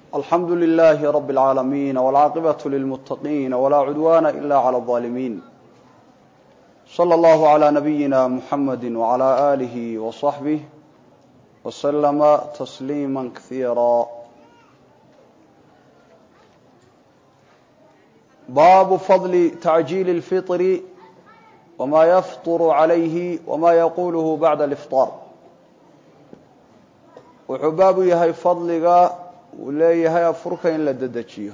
alxamdu لlh rb العaalamiin wاlcaaqibaة lilmutaqiin wlaa cudwana ila عlى الظaalimiin slى اllah عlى nabiyina mxamadi wعlى آlih وصaxbih وslma تsliima kahiira baabu fadli tacjiili اlfiطr wma yafطr عalayhi wma yaquluhu bacda اlإfطاar wuxuu baabu yahay fadliga uu leeyahay afurka in la dedejiyo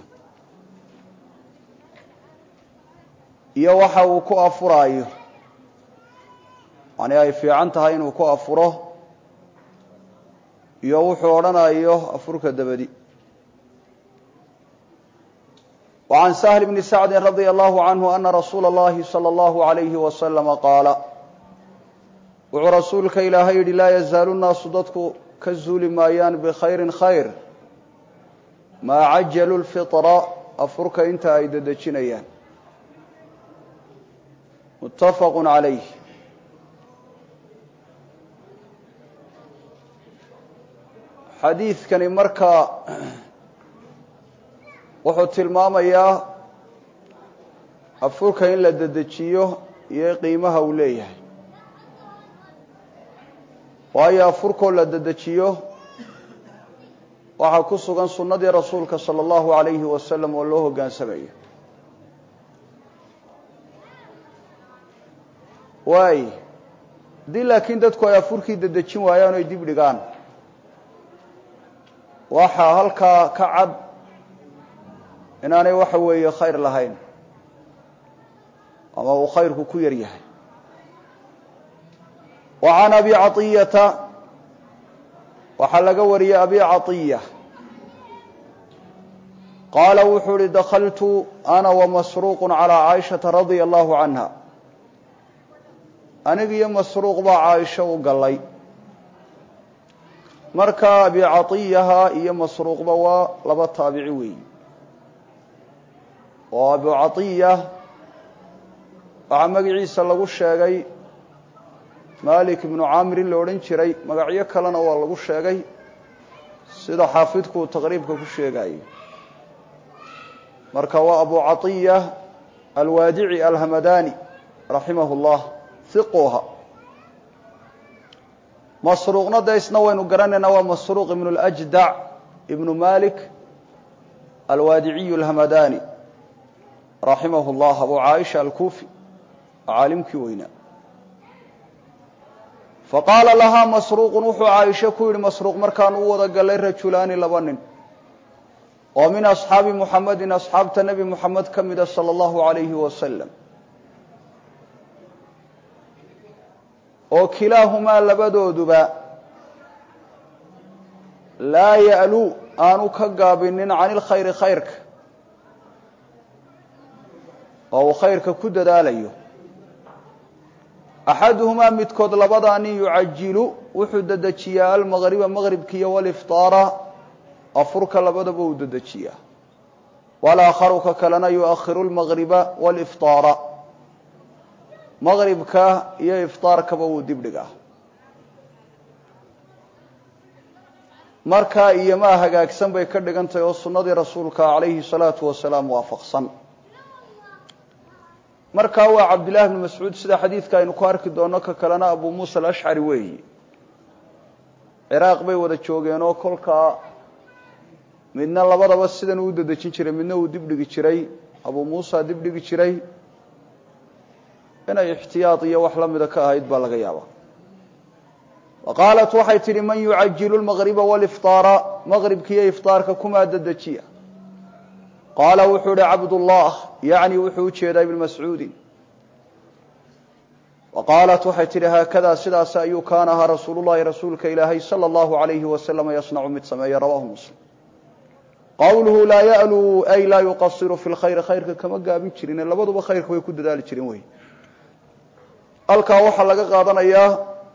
iyo waxa uu ku afuraayo yani ay fiican tahay inuu ku afuro iyo wuxuu odhanayo afurka dabadi وعn سهل بن سعد رضي الله عنه أنa رsuuل الlahi صلى الله عليه وسلم qاaل wuxuu rasuulka ilaahay yihi laa yazaalu الnaasu dadku ka zuuli maayaan bkhayri khayr maa cajalu lfitra afurka inta ay dedejinayaan muttafaqu calayh xadiidkani markaa wuxuu tilmaamayaa afurka in la dedejiyo iyo qiimaha uu leeyahay waayo afurkoo la dedejiyo waxaa ku sugan sunnadii rasuulka salى اllahu alayhi wasalam oo loo hogaansamayo waay haddii laakiin dadku ay afurkii dedejin waayaan o ay dib dhigaan waxaa halkaa ka cad inaanay waxa weeye khayr lahayn ama uu khayrku ku yar yahay wa can abi caطiyata waxaa laga wariyey abi caطiya qaala wuxuu uhi dakaltu ana wamasruuq calى caaishaةa radia allahu canha aniga iyo masruuq baa caaisho u galay marka abi caطiyaha iyo masruuqba waa laba taabici weeyi oo abu caطiya waxaa magaciisa lagu sheegay malik ibnu camrin la odhan jiray magacyo kalena waa lagu sheegay sida xaafidku uu taqriibka ku sheegayey marka waa abu caطiya alwaadici alhamadani raximah اllah hiquha masruuqna de isna waynu garanaynaa waa masruuq ibnu اljdac ibnu malik alwaadiciyu alhamadani raximah اllah abu caaisha alkufi caalimkii weynaa faqaala lahaa masruuqun wuxuu caaisho ku yidhi masruuq markaan u wada galay rajulaani laba nin oo min asxaabi muxamedin asxaabta nebi muxamed ka mida sala allahu alayhi wasalam oo kilaahumaa labadooduba laa ya'luu aanu ka gaabinin can ilkhayri khayrka oo uu khayrka ku dadaalayo axaduhumaa midkood labadaa nin yucajilu wuxuu dedejiyaa almaqriba maqribkiiyo walifطaara afurka labadaba uu dedejiyaa walaakharu ka kalena yuakhiru lmaqriba walifطaara maqribka iyo ifطaarkaba wuu dibdhigaa markaa iyomaa hagaagsan bay ka dhigan tahay oo sunnadii rasuulka calayhi salaatu wasalaam waafaqsan markaa waa cabdillahi bnu mascuud sida xadiidka aynu ku arki doonno ka kalena abu muusa alashcari weeyi ciraaq bay wada joogeen oo kolkaa midna labadaba sidan uu dedejin jiray midna uu dibdhigi jiray abu muusa dibdhigi jiray inay ixtiyaad iyo wax la mida ka ahayd baa laga yaabaa wa qaalat waxay tidhi man yucajilu lmaqriba walifطaara maqribkiiyo ifطaarka kumaa dedejiya qaala wuxuu ihi cabdullah yacni wuxuu u jeedaa ibn mascuudin wa qaalat waxay tidhi haakadaa sidaas ayuu kaana ahaa rasuulu llahi rasuulka ilaahay sala allahu alayhi wasalama yasnacu mid sameeya rawahu muslim qowluhu laa ya'luu ay laa yuqasiru fi lkhayri khayrka kama gaabin jirin labaduba khayrka way ku dadaali jireen wey halkaa waxaa laga qaadanayaa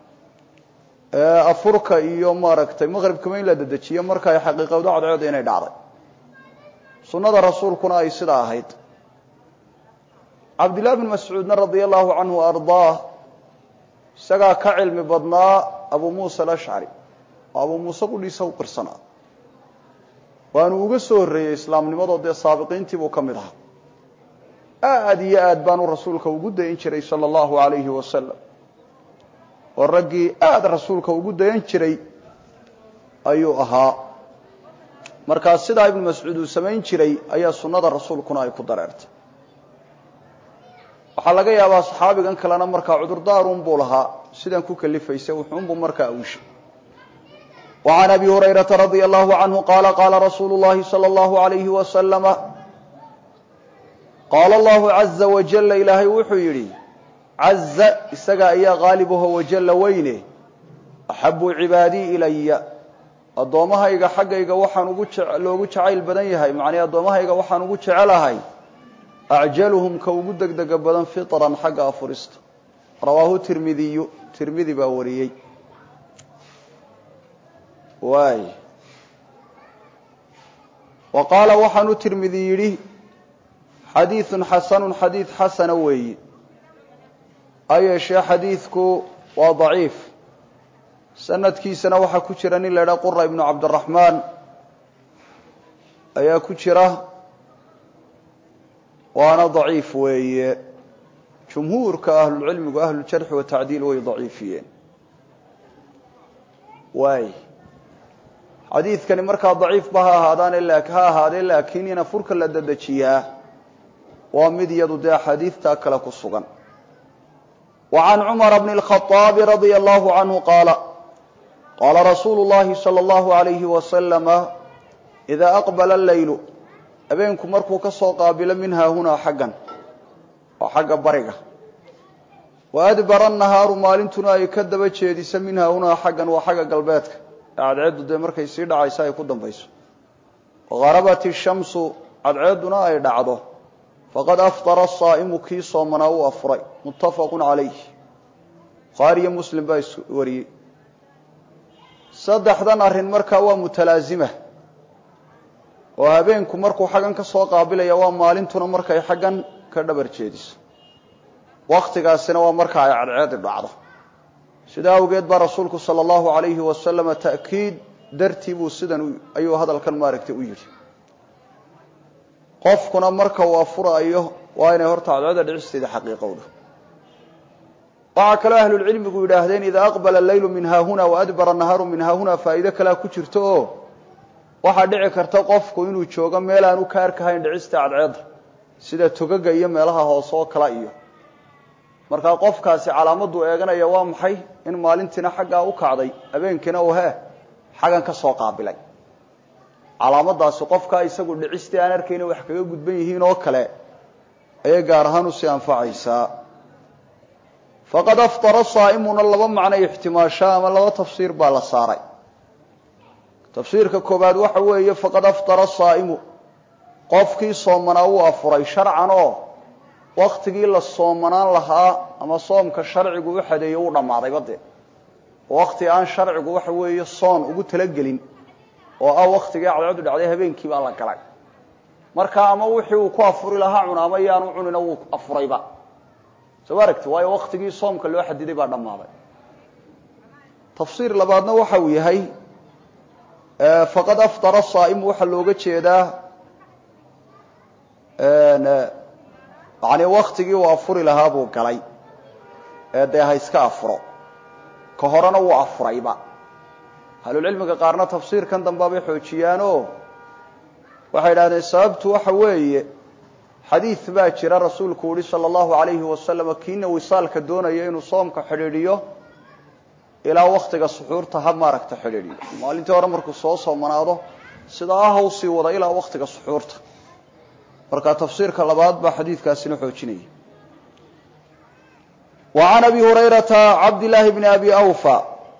afurka iyo maaragtay maqribkama in la dedejiyo marka ay xaqiiqowdo cadceeda inay dhacday sunnada rasuulkuna ay sidaa ahayd cabdillahi bn mascuudna radia allahu canhu ardaah isagaa ka cilmi badnaa abu muusa alashcari oo abu muuse qudhiisa u qirsanaa waanu uga soo horreeyey islaamnimadoo dee saabiqiintii buu ka mid ahaa aada iyo aad baanu rasuulka ugu dayan jiray sala allahu alayhi wasalam oo raggii aada rasuulka ugu dayan jiray ayuu ahaa markaa sidaa ibnu mascuud uu samayn jiray ayaa sunnada rasuulkuna ay ku dareertay waxaa laga yaabaa saxaabigan kalena markaa cudurdaarun buu lahaa sidan ku kalifaysa wuxuunbuu markaa awshay wa can abi hurayrata radia allahu canhu qaala qaala rasuulu llahi sala allahu alayhi wasalama qaala allahu caza wajalla ilaahay wuxuu yidhi caza isaga ayaa qaalibaho wajalla weyne axabu cibaadii ilaya addoommahayga xaggayga waxaan ugu loogu jacayl badan yahay macnii addoommahayga waxaan ugu jecelahay acjaluhum ka ugu degdega badan fitran xagga afurista rawaahu tirmidiyu tirmidi baa wariyey waay wa qaala waxaanu tirmidi yidhi xadiidun xasanun xadiid xasana weeyi ha yeeshee xadiidku waa daciif sanadkiisana waxaa ku jira nin la idhaha qura ibnu cabdiraxmaan ayaa ku jira waana daciif weeye jumhuurka ahlulcilmigu ahluljarxi watacdiil way daciifiyeen waay xadiidkani markaa daciifba ha ahaadaan ha ahaadee laakiin in afurka la dedejiyaa waa mid iyadu dee axaadiidtaa kale ku sugan wa can cumara bni اlkhaطaabi radia allahu canhu qaala qaala rasuulu llahi salى allahu alayhi wasalama idaa aqbala alleylu habeenku markuu ka soo qaabilo min haahunaa xaggan waa xagga bariga wa adbara nahaaru maalintuna ay ka daba jeedisa min haahunaa xaggan waa xagga galbeedka ee cadceeddu dee markay sii dhacayso ay ku dambayso waharabat ishamsu cadceedduna ay dhacdo faqad aftara asaa'imu kii soomanaa uu afuray muttafaqun calayh bukhaariyo muslim baa is wariyey saddexdan arrin markaa waa mutalaazima oo habeenku markuu xaggan ka soo qaabilaya waa maalintuna markay xaggan ka dhabar jeediso wakhtigaasina waa marka ay cadceedi dhacdo sidaa awgeed baa rasuulku sala allahu alayhi wasalama ta'kiid dartii buu sidan ayuu hadalkan maaragtay u yidhi qofkuna marka uu afuraayo waa inay horta cadceeda dhicisteeda xaqiiqowdo waxaa kaloo ahlulcilmigu yidhaahdeen idaa aqbala alleylu min haahuna waadbara nahaaru min haahuna faa'iide kalea ku jirto oo waxaa dhici karta qofku inuu joogo meel aan u ka arkahayn dhicista cadceedda sida togaga iyo meelaha hoose oo kale iyo markaa qofkaasi calaamaduu eeganaya waa maxay in maalintiina xaggaa u kacday habeenkiina uu hee xaggan ka soo qaabilay calaamadaasi qofkaa isagu dhicistii aan arkayna wax kaga gudban yihiin oo kale ayay gaar ahaan usii anfacaysaa faqad aftara saa'imuna laba macnay ixtimaashaa ama laba tafsiir baa la saaray tafsiirka koobaad waxa weeye faqad aftara saa'imu qofkii soomanaa wuu afuray sharcan oo waktigii la soomanaan lahaa ama soomka sharcigu u xadeeyo wuu dhammaadayba dee wakti aan sharcigu waxa weeye soon ugu talagelin oo ah waktigii cadceedu dhacday habeenkii baa la galay marka ama wixii uu ku afuri lahaa cuna ama yaanu cunina wuu afurayba soo ma aragti waayo waktigii soomka loo xadiday baa dhammaaday tafsiir labaadna waxa uu yahay faqad aftara saa'imu waxaa looga jeedaa yani waktigii uu afuri lahaa buu galay ee dee ha iska afuro ka horena wuu afurayba ahlulcilmiga qaarna tafsiirkan dambaabay xoojiyaanoo waxay idhahdeen sababtu waxa weeye xadiid baa jira rasuulku uhi sala allahu alayhi wasalam kiina wisaalka doonaya inuu soomka xidhiidhiyo ilaa waktiga suxuurta ha maaragta xidhiidhiyo maalintii hore markuu soo soomanaado sidaa ah u sii wada ilaa waktiga suxuurta marka tafsiirka labaad baa xadiidkaasina xoojinaya wa can abi hurayrata cabdillaahi bni abi awfa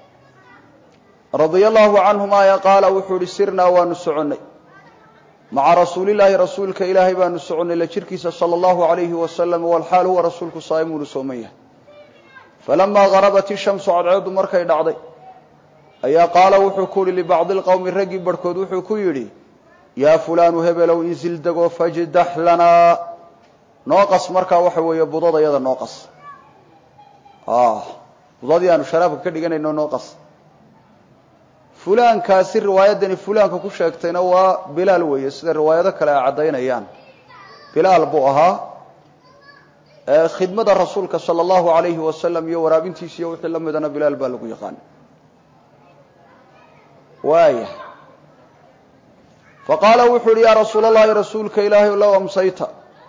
radia allahu canhuma ya qaala wuxuu ihi sirnaa waanu soconnay maca rasuulillaahi rasuulka ilaahay baanu soconnay la jirkiisa sala allahu alayhi wasalam walxaal huwa rasuulku saa'imuunu sooman yahay falamaa garabat ishamsu cadceeddu markay dhacday ayaa qaala wuxuu ku yihi libacdi lqowmi raggii barhkood wuxuu ku yidhi yaa fulaanu hebelow insil dego fajdax lanaa noo qas markaa waxa weeye budadayada noo qas budadii aanu sharaabka ka dhiganayno noo qas fulaankaasi riwaayaddani fulaanka ku sheegtayna waa bilaal weeye sida riwaayado kale ay caddaynayaan bilaal buu ahaa khidmada rasuulka sala allahu alayhi wasalam iyo waraabintiisa iyo wixii la midana bilaal baa lagu yaqaan waaya faqaala wuxuu uhi yaa rasuul allahi rasuulka ilaahay low amsayta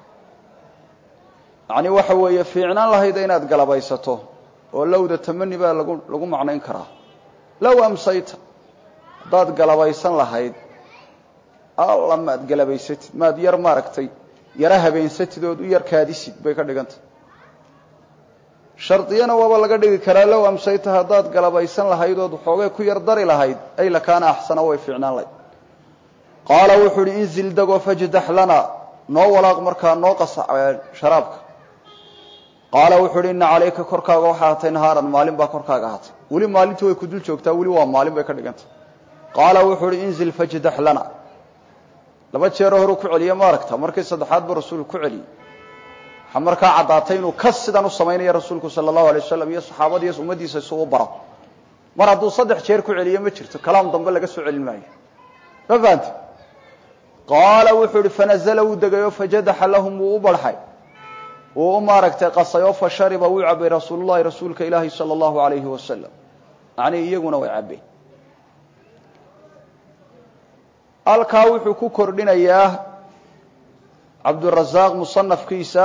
yacni waxa weeye fiicnaan lahayda inaad galabaysato oo lowda tamani baa lagu lagu macnayn karaa low amsayta haddaad galabaysan lahayd alla maad galabaysatid maad yar maaragtay yara habeensatid ood u yar kaadisid bay ka dhigantah shardiyana waaba laga dhigi karaa low amsayta haddaad galabaysan lahayd ood xoogay ku yar dari lahayd ay lakaana axsana way fiicnaan lahayd qaala wuxuu uhi inzil dego fajdax lana noo walaaq markaa noo qasa sharaabka qaala wuxuu uhi ina calayka korkaaga waxaa ahatay nahaaran maalin baa korkaaga ahaatay weli maalintii way ku dul joogtaa weli waa maalin bay ka dhigantah qaala wuxuu uhi inzil fajdax lana laba jeero horuu ku celiye ma aragta markii saddexaad buu rasuulku ku celiyey waxaa markaa caddaatay inuu kas sidan u samaynaya rasuulku sala allahu alay wasalam iyo saxaabadiiyo ummaddiisa isugu baro mar hadduu saddex jeer ku celiye ma jirto kalaam dambe laga soo celin maayo ma fahamti qaala wuxuu ihi fanazla wuu degay oo fajadaxa lahum wuu u barxay wuu u maaragtay qasay oo fa shariba wuu cabay rasuulu llahi rasuulka ilaahi sala allahu alayhi wasalam macnii iyaguna way cabbeen halkaa wuxuu ku kordhinayaa cabdurasaaq musanafkiisa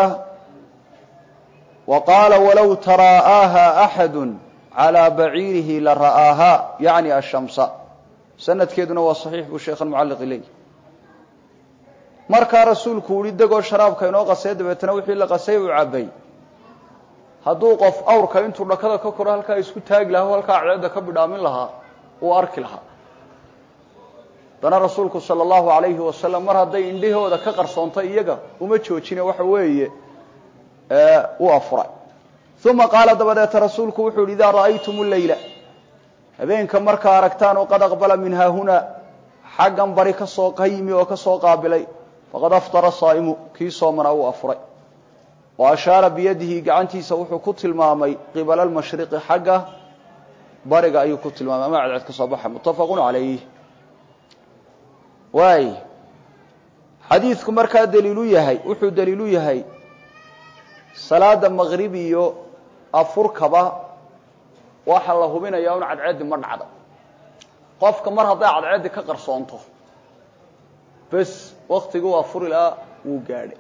wa qaala walow taraa'aaha axadu calaa baciirihi la ra'aahaa yacni ashamsa sanadkeeduna waa saxiix buu sheekhan mucalliqi leeyi markaa rasuulku uhi degoo sharaabka inoo qasay dabeetana wixii la qasay uu cabbay hadduu qof awrka intuu dhakada ka koro halkaa isku taagi lahaa o halkaa cadceedda ka bidhaamin lahaa uu arki lahaa haddana rasuulku sala allahu alayhi wasalam mar hadday indhahooda ka qarsoontay iyaga uma joojine waxa weeye u afuray uma qaala dabadeeta rasuulku wuxuu yidhi idaa ra'aytum leyla habeenka markaa aragtaan oo qad aqbala min haahunaa xaggan bari ka soo ka yimi oo ka soo qaabilay faqad aftara saa'imu kii soomana uu afuray wa ashaara biyadihi gacantiisa wuxuu ku tilmaamay qibala almashriqi xagga bariga ayuu ku tilmaamay ama cadceed ka soo baxa muttafaqun calayh waay xadiidku markaa daliilu yahay wuxuu daliilu yahay salaada maqrib iyo afurkaba waxa la hubinayaa un cadceeddi ma dhacda qofka mar hadday cadceeddi ka qarsoonto bes waktigii u afuri lahaa wuu gaadhay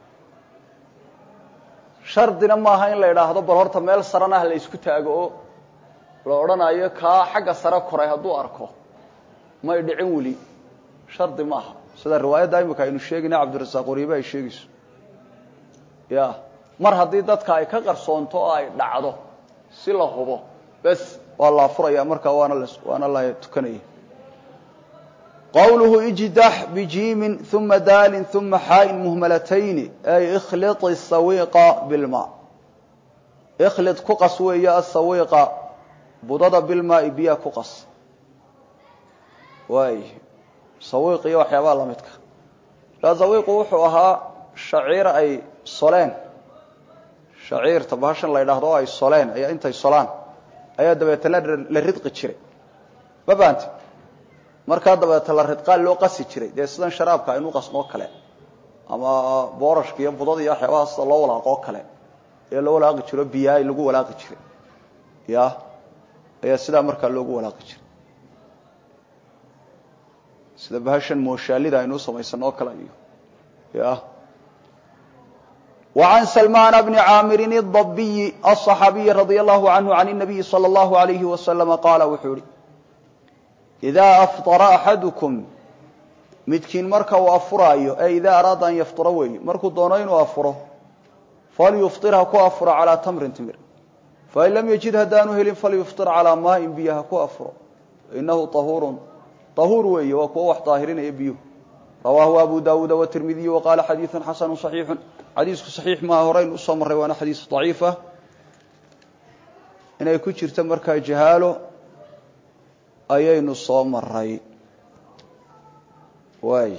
shardina maaha in la idhaahdo bal horta meel sarana ah la isku taago oo la odhanayo kaa xagga sare koray hadduu arko may dhicin weli shardi maaha sida riwaayadda imika aynu sheegayna cabdirasaaq wariibe ay sheegayso ya mar haddii dadka ay ka qarsoonto oo ay dhacdo si la hubo bes waa la afuraya markaa waana l waana la tukanaya qawluhu ijdax bijiimin uma daalin uma xaain muhmalatayni ay ikhliط sawiqa bilma ikhlid ku qas weeye asawiqa budada bilmaai biyaa ku qas waay sawiiq iyo waxyaabaha la midka kaa sawiiqu wuxuu ahaa shaciir ay soleen shaciirta bahashan la ydhaahdo oo ay soleen ayaa intay solaan ayaa dabeetana la ridqi jiray ma fahanti markaa dabeeta la ridqaa loo qasi jiray dee sidan sharaabka aynu qasnoo kale ama boorashka iyo budada iyo waxyaabaha sida loo walaaqoo kale ee loo walaaqi jiro biyaay lagu walaaqi jiray ya ayaa sidaa markaa loogu walaaqi jiray sida bahashan mooshaalida aynu samaysano oo kale iyo ya وعن سلمان بن عاmر الضبي الصحاaبي رضي الله عنه عن النبي صلى الله عليه وسلم قال wuxuu hi إذا أفطر أحadكم midkiin marka uu afuraayo e إذا أراada an yfطura weeye markuu doono inuu afuro falyfطir ha ku afuro عalى تمri تmr fain lam yجid haddaanu helin falyfطir عalىa maaءi biyo ha ku afuro inahu طahuur طahuur weeye waa kuwa wax daahirinaya biyuhu rawaahu abu dawuud wtirmidiy waqaala xadiiثu xasanu صaxiixu xadiisku صaxiix maaha horaynu usoo marray waana xadiis ضaciifa inay ku jirto markaa jahaalo ayaynu soo maray waay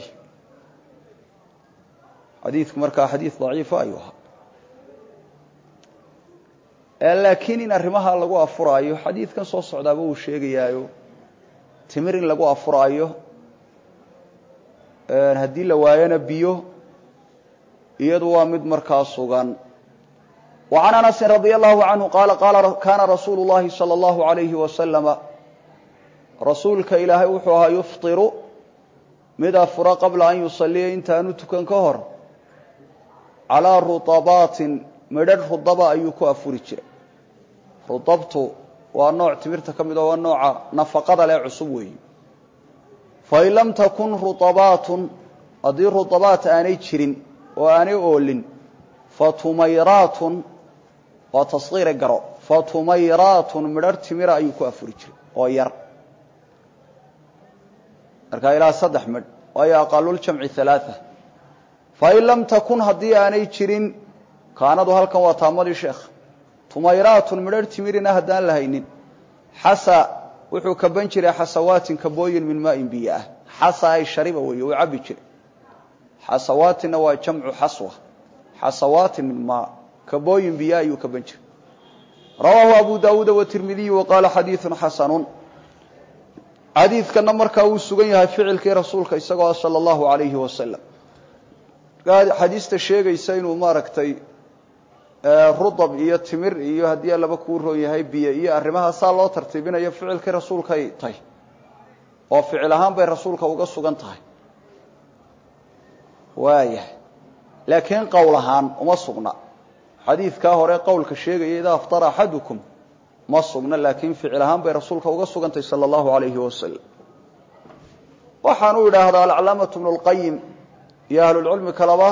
xadiidku markaa xadiis ضaciifa ayuu ahaa laakiin in arrimaha lagu afuraayo xadiidkan soo socdaaba uu sheegayaayo timir in lagu afuraayo haddii la waayona biyo iyadu waa mid markaa sugan wa can anasin radia allahu canhu qaala qaala kaana rasuulu llahi sala allahu alayhi wasalama rasuulka ilaahay wuxuu ahaa yuftiru mid afura qabla an yusaliya intaanu tukan ka hor calaa rutabaatin midhadh rudaba ayuu ku afuri jiray rudabtu waa nooc timirta ka mid oo waa nooca nafaqada leh cusub weeyi fain lam takun ruabaatun haddii ruabaat aanay jirin oo aanay oolin fatumayraatun waa tasqiire garo fatumayraatun midhar timira ayuu ku afuri jiray oo yar markaa ilaa saddex midh waayo aqaluljamci alaaa fain lam takun haddii aanay jirin kaanadu halkan waa taamadii sheekh tumayraatun midhar timirina haddaan la haynin xasa wuxuu kaban jiray xasawaatin kabooyin min maain biyo ah xasa ay shariba weeye uu cabbi jiray xasawaatinna waa jamcu xaswa xasawaatin min maa kabooyin biyo ayuu kaban jiray rawaahu abu daawuuda watirmidiyu wa qaala xadiidun xasanun xadiidkana markaa wuu sugan yahay ficilkii rasuulka isagoo sala allahu alayhi wasalam xadiista sheegaysa inuu maaragtay rudab iyo timir iyo haddii allaba kuu roon yahay biyo iyo arrimaha saa loo tartiibinayo ficilkii rasuulkay tahy oo ficil ahaan bay rasuulka uga sugan tahay waayahay laakiin qowl ahaan uma sugna xadiidkaa hore qowlka sheegaya idaa aftara axadukum ma sugna laakiin ficil ahaan bay rasuulka uga sugan tahay sala allahu alayhi wasalam waxaan u idhaahdaa alcalaamatu bnu lqayim iyo ahlulcilmi kaleba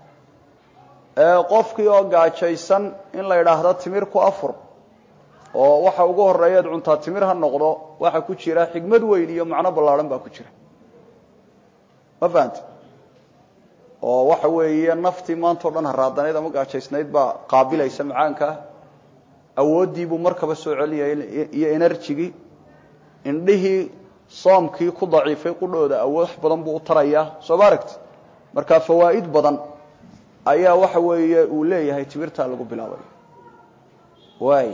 qofkii oo gaajaysan in la idhaahdo timir ku afur oo waxa ugu horeeyaad cuntaa timir ha noqdo waxa ku jira xigmad weyn iyo macno ballaadhan baa ku jira ma fahante oo waxa weeye naftii maantao dhan haraadanayd ama gaajaysnayd baa qaabilaysa macaankaa awooddiibuu markaba soo celinaya iyo enerjigii indhihii soomkii ku daciifay qudhooda awood badan buu u tarayaa soo ma aragti markaa fawaa'id badan ayaa waxa weeye uu leeyahay timirtaa lagu bilaabay waay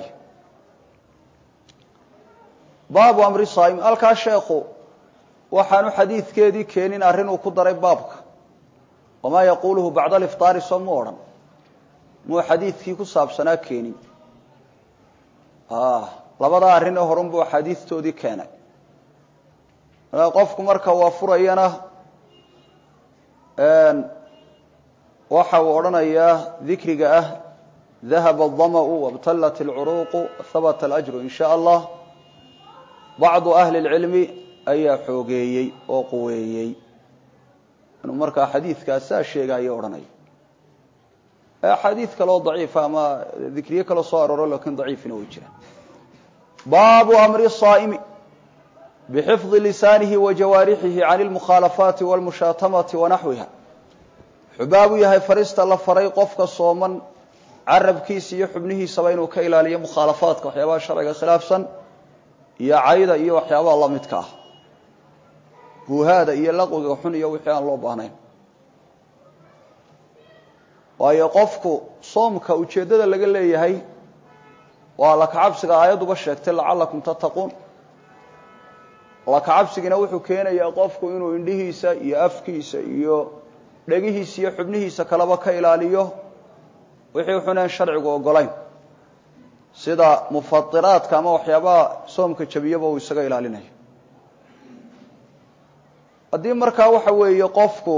baabu amri saim halkaa sheekhu waxaanu xadiidkeedii keenin arrin uu ku daray baabka wamaa yaquuluhu bacda alifطaari soo mu odhan muu xadiidkii ku saabsanaa keenin labadaa arrin ee horun buu axaadiistoodii keenay markaa qofku marka waa furayana waxa uu odhanayaa dikriga ah dahaba الdamأu wاbtalat اlcuruuqu habata اlأjru in shaء allah bacdu ahli اlcilmi ayaa xoogeeyey oo quweeyey inuu markaa xadiidkaas saa sheegaayo odhanaya axaadiid kaleo daciifa ama dikriye kaloo soo arooro lakin daciifina way jiraan baabu amri الصaa'imi bxifظi lisaanihi wa jawaarixihi can اlmukhaalafaati wاlmushaatamati wanaxwiha wuxuu baabu yahay farista la faray qofka sooman carabkiisa iyo xubnihiisaba inuu ka ilaaliyo mukhaalafaadka waxyaabaha sharciga khilaafsan iyo cayda iyo waxyaabaha la midka ah buuhaada iyo laqwiga xun iyo wixii aan loo baahnayn waayo qofku soomka ujeeddada laga leeyahay waa lakacabsiga aayadduba sheegtay lacalakum tattaquun lakacabsigina wuxuu keenayaa qofku inuu indhihiisa iyo afkiisa iyo dhegihiisa iyo xubnihiisa kaleba ka ilaaliyo wixii xuneen sharcigu ogolayn sida mufatiraadka ama waxyaabaha soomka jabiyaba uu isaga ilaalinayo haddii markaa waxa weeye qofku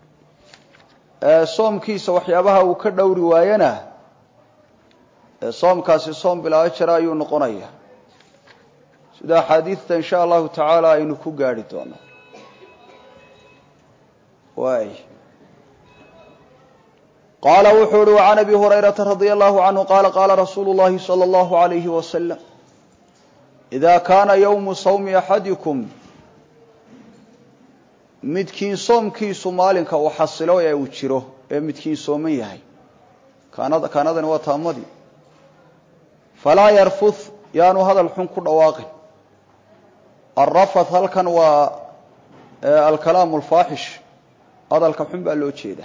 soomkiisa waxyaabaha uu ka dhowri waayana soomkaasi soom bilaa jara ayuu noqonaya sida axaadiidta in sha allahu tacaala aynu ku gaadhi doono waay qaala wuxuu uhi وعan abi hurayraةa radي الlahu عanهu qaala qaala rasuulu الlahi slى الlahu عalayhi waslm إida kaana ywmu sawmi axadikum midkiin soomkiisu maalinka uu xasilo ee uu jiro ee midkiin sooman yahay kaanadani waa taamadii falaa yarfuth yaanu hadal xun ku dhawaaqin alrafath halkan waa alkalaamu alfaaxish hadalka xun baa loo jeeda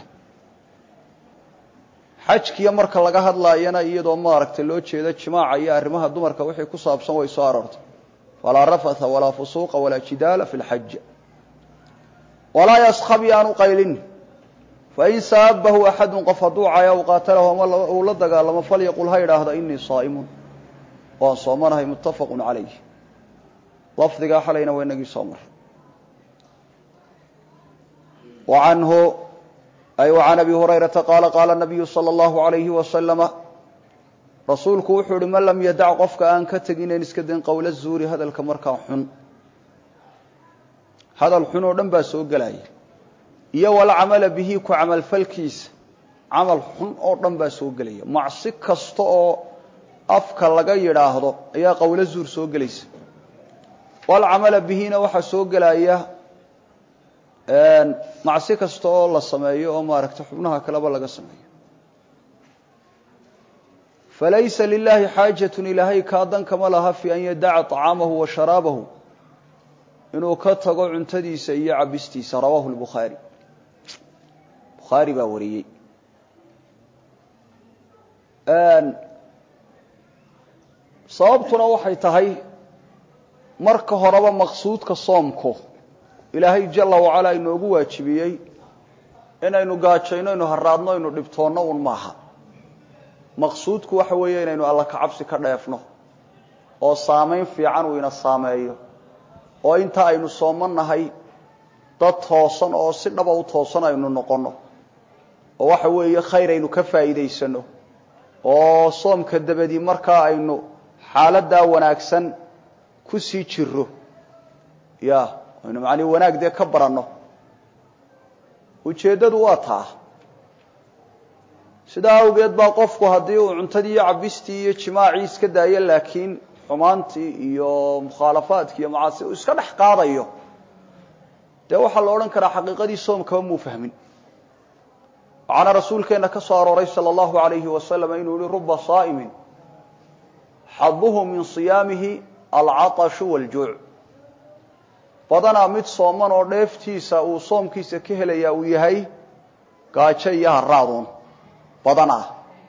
xajkiya marka laga hadlaayana iyadoo maaragtay loo jeedo jimaaca iyo arrimaha dumarka wixii ku saabsan way soo aroortay falaa rafatha walaa fusuuqa walaa jidaala fi lxaj walaa yaskab yaanu qaylin fain saabahu axadu qof hadduu caya u qaatalahu ama uu la dagaalamo falyaqul ha idhaahda inii saa'imun waan soomanahay muttafaqu calayh lafdigaa xalayna waa inagii soo maray wacanhu ay wacan abi hurayrata qaala qaala nabiyu sala allahu alayhi wasalama rasuulku wuxuu ihi man lam yadac qofka aan ka teginayn iska dayn qowla zuuri hadalka markaa xun hadal xun oo dhan baa soo gelaya iyo walcamala bihi ku camalfalkiisa camal xun oo dhan baa soo gelaya macsi kasta oo afka laga yidhaahdo ayaa qowlo zuur soo gelaysa walcamala bihina waxaa soo gelaya macsi kasta oo la sameeyo oo maaragtay xubnaha kaleba laga sameeyo falaysa lilahi xaajatun ilaahay kaa dan kama laha fi an yadaca طacaamahu wa sharaabahu inuu ka tago cuntadiisa iyo cabistiisa rawaahu lbukhaari bukhaari baa wariyey sababtuna waxay tahay marka horeba maqsuudka soomku ilaahay jala wacalaa inoogu waajibiyey inaynu gaajayno aynu haraadno aynu dhibtoonno un maaha maqsuudku waxa weeye inaynu alla ka cabsi ka dheefno oo saamayn fiican uu ina saameeyo oo inta aynu soomannahay dad toosan oo si dhaba u toosan aynu noqonno oo waxa weeye khayr aynu ka faa'iidaysano oo soomka dabadii markaa aynu xaaladdaa wanaagsan ku sii jiro ya aynu macnii wanaag dee ka baranno ujeeddadu waa taa sidaa awgeed baa qofku haddii uu cuntadii iyo cabistii iyo jimaacii iska daayo laakiin xumaantii iyo mukhaalafaadkii iyo macaasi uu iska dhex qaadayo dee waxaa la odhan karaa xaqiiqadii soomkaba muu fahmin waxaana rasuulkeenna ka soo arooray sala allahu alayhi wasalam inuu yihi ruba saa'imin xaduhu min siyaamihi alcaطashu wاljuuc badanaa mid sooman oo dheeftiisa uu soomkiisa ka helaya uu yahay gaajo iyo haraaduun badan ah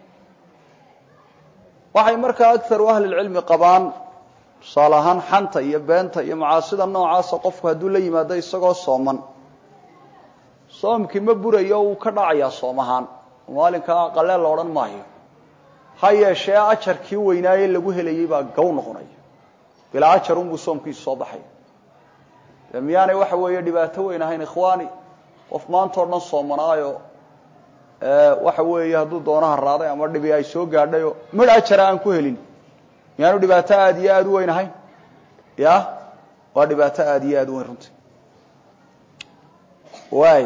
waxay markaa agaru ahlilcilmi qabaan tusaale ahaan xanta iyo beenta iyo macaasida noocaasa qofku hadduu la yimaado isagoo sooman soomkii ma burayo uu ka dhacayaa soom ahaan maalinkaa qaleel la odhan maayo ha yeeshee ajarkii weynaaye lagu helayey baa gow noqonaya bilaa ajar unbuu soomkiisu soo baxaya dee miyaanay waxa weeye dhibaato weyn ahayn ikhwaani qof maantao dhan soomanaayo waxa weeye hadduu doono haraaday ama dhibi ay soo gaadhayoo midh ajara aan ku helin miyaanu dhibaato aada iyo aada u weyn ahayn ya waa dhibaato aada iyo aada u weyn runtii waay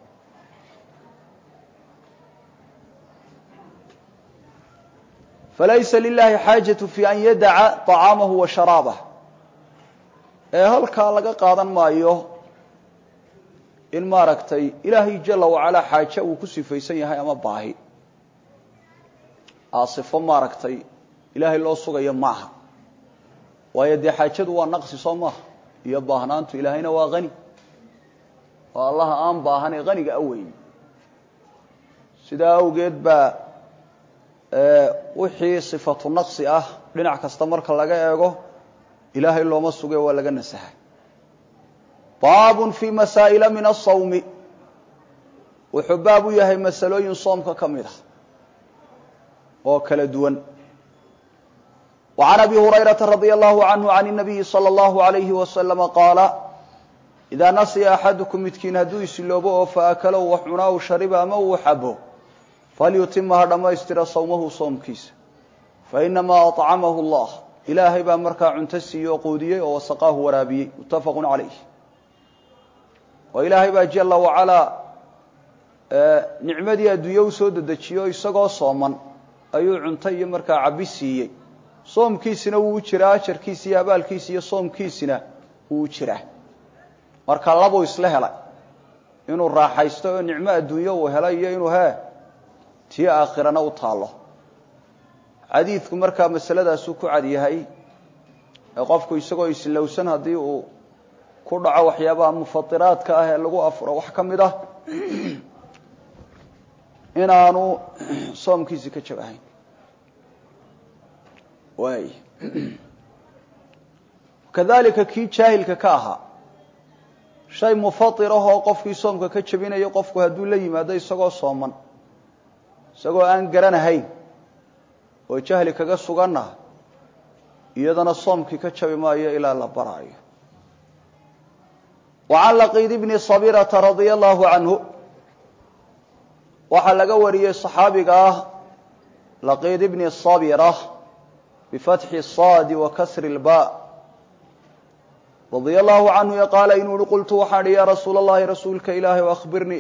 falaysa lilahi xaajatu fi an yadaca طacaamahu wa sharaabah ee halkaa laga qaadan maayo in maaragtay ilaahay jala wacalaa xaaje uu ku sifaysan yahay ama baahi aasifo maaragtay ilaahay loo sugayo maaha waayo dee xaajadu waa naqsi soo maaha iyo baahnaantu ilaahayna waa hani oo allaha aan baahane haniga aweyn sidaa awgeed baa wixii sifatu naqsi ah dhinac kasta marka laga eego ilaahay looma suge waa laga nasaha baabun fii masaa'ila min asawmi wuxuu baab u yahay masalooyin soomka ka mid ah oo kala duwan wa can abi hurayrata radia allahu canhu can الnabiyi salى اllahu alayhi wasalama qaala idaa nasiya axadukum midkiin hadduu isiloobo oo faakalow wax cunaa u shariba ama uu xabo falyutima ha dhammaystira sawmahu soomkiisa fainamaa aطcamahu اllah ilaahay baa markaa cunto siiyey oo quudiyey oo wasaqaahu waraabiyey muttafaqu calayh oo ilaahay baa jala wacalaa nicmadii adduunye u soo dedejiyo isagoo sooman ayuu cunto iyo markaa cabi siiyey soomkiisina wuu u jiraa ajarkiisi iyo abaalkiisi iyo soomkiisina wuu u jiraa marka labuu isla helay inuu raaxaysto oo nicmo adduunye uu helay iyo inuu he tii aakhirana u taallo xadiidku markaa masaladaasuu ku cad yahay ee qofku isagoo islowsan haddii uu ku dhaco waxyaabaha mufatiraadka ah ee lagu afuro wax ka mid ah inaanu soomkiisi ka jabahayn waay kadalika kii jaahilka ka ahaa shay mufatir ah oo qofkii soomka ka jebinayo qofku hadduu la yimaado isagoo sooman isagoo aan garanahayn oo jahli kaga suganna iyadana soomkii ka jabi maayo ilaa la baraayo wa can laqiid bni sabirata radia allahu canhu waxaa laga wariyey صaxaabiga ah laqiid bni sabira bifatxi saadi wa kasri اlba radia allahu canhu qaala inuu uhi qultu waxaan ihi ya rasuula اllahi rasuulka ilaahay o akhbirnii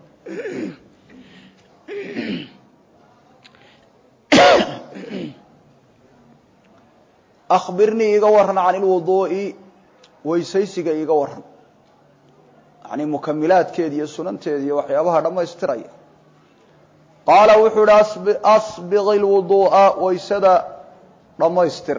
akhbirnii iga waran can ilwuduu'i weysaysiga iga waran yani mukamilaadkeeda iyo sunanteeda iyo waxyaabaha dhammaystiraya qaala wuxuu ihi asbiq ilwuduu'a weysada dhammaystir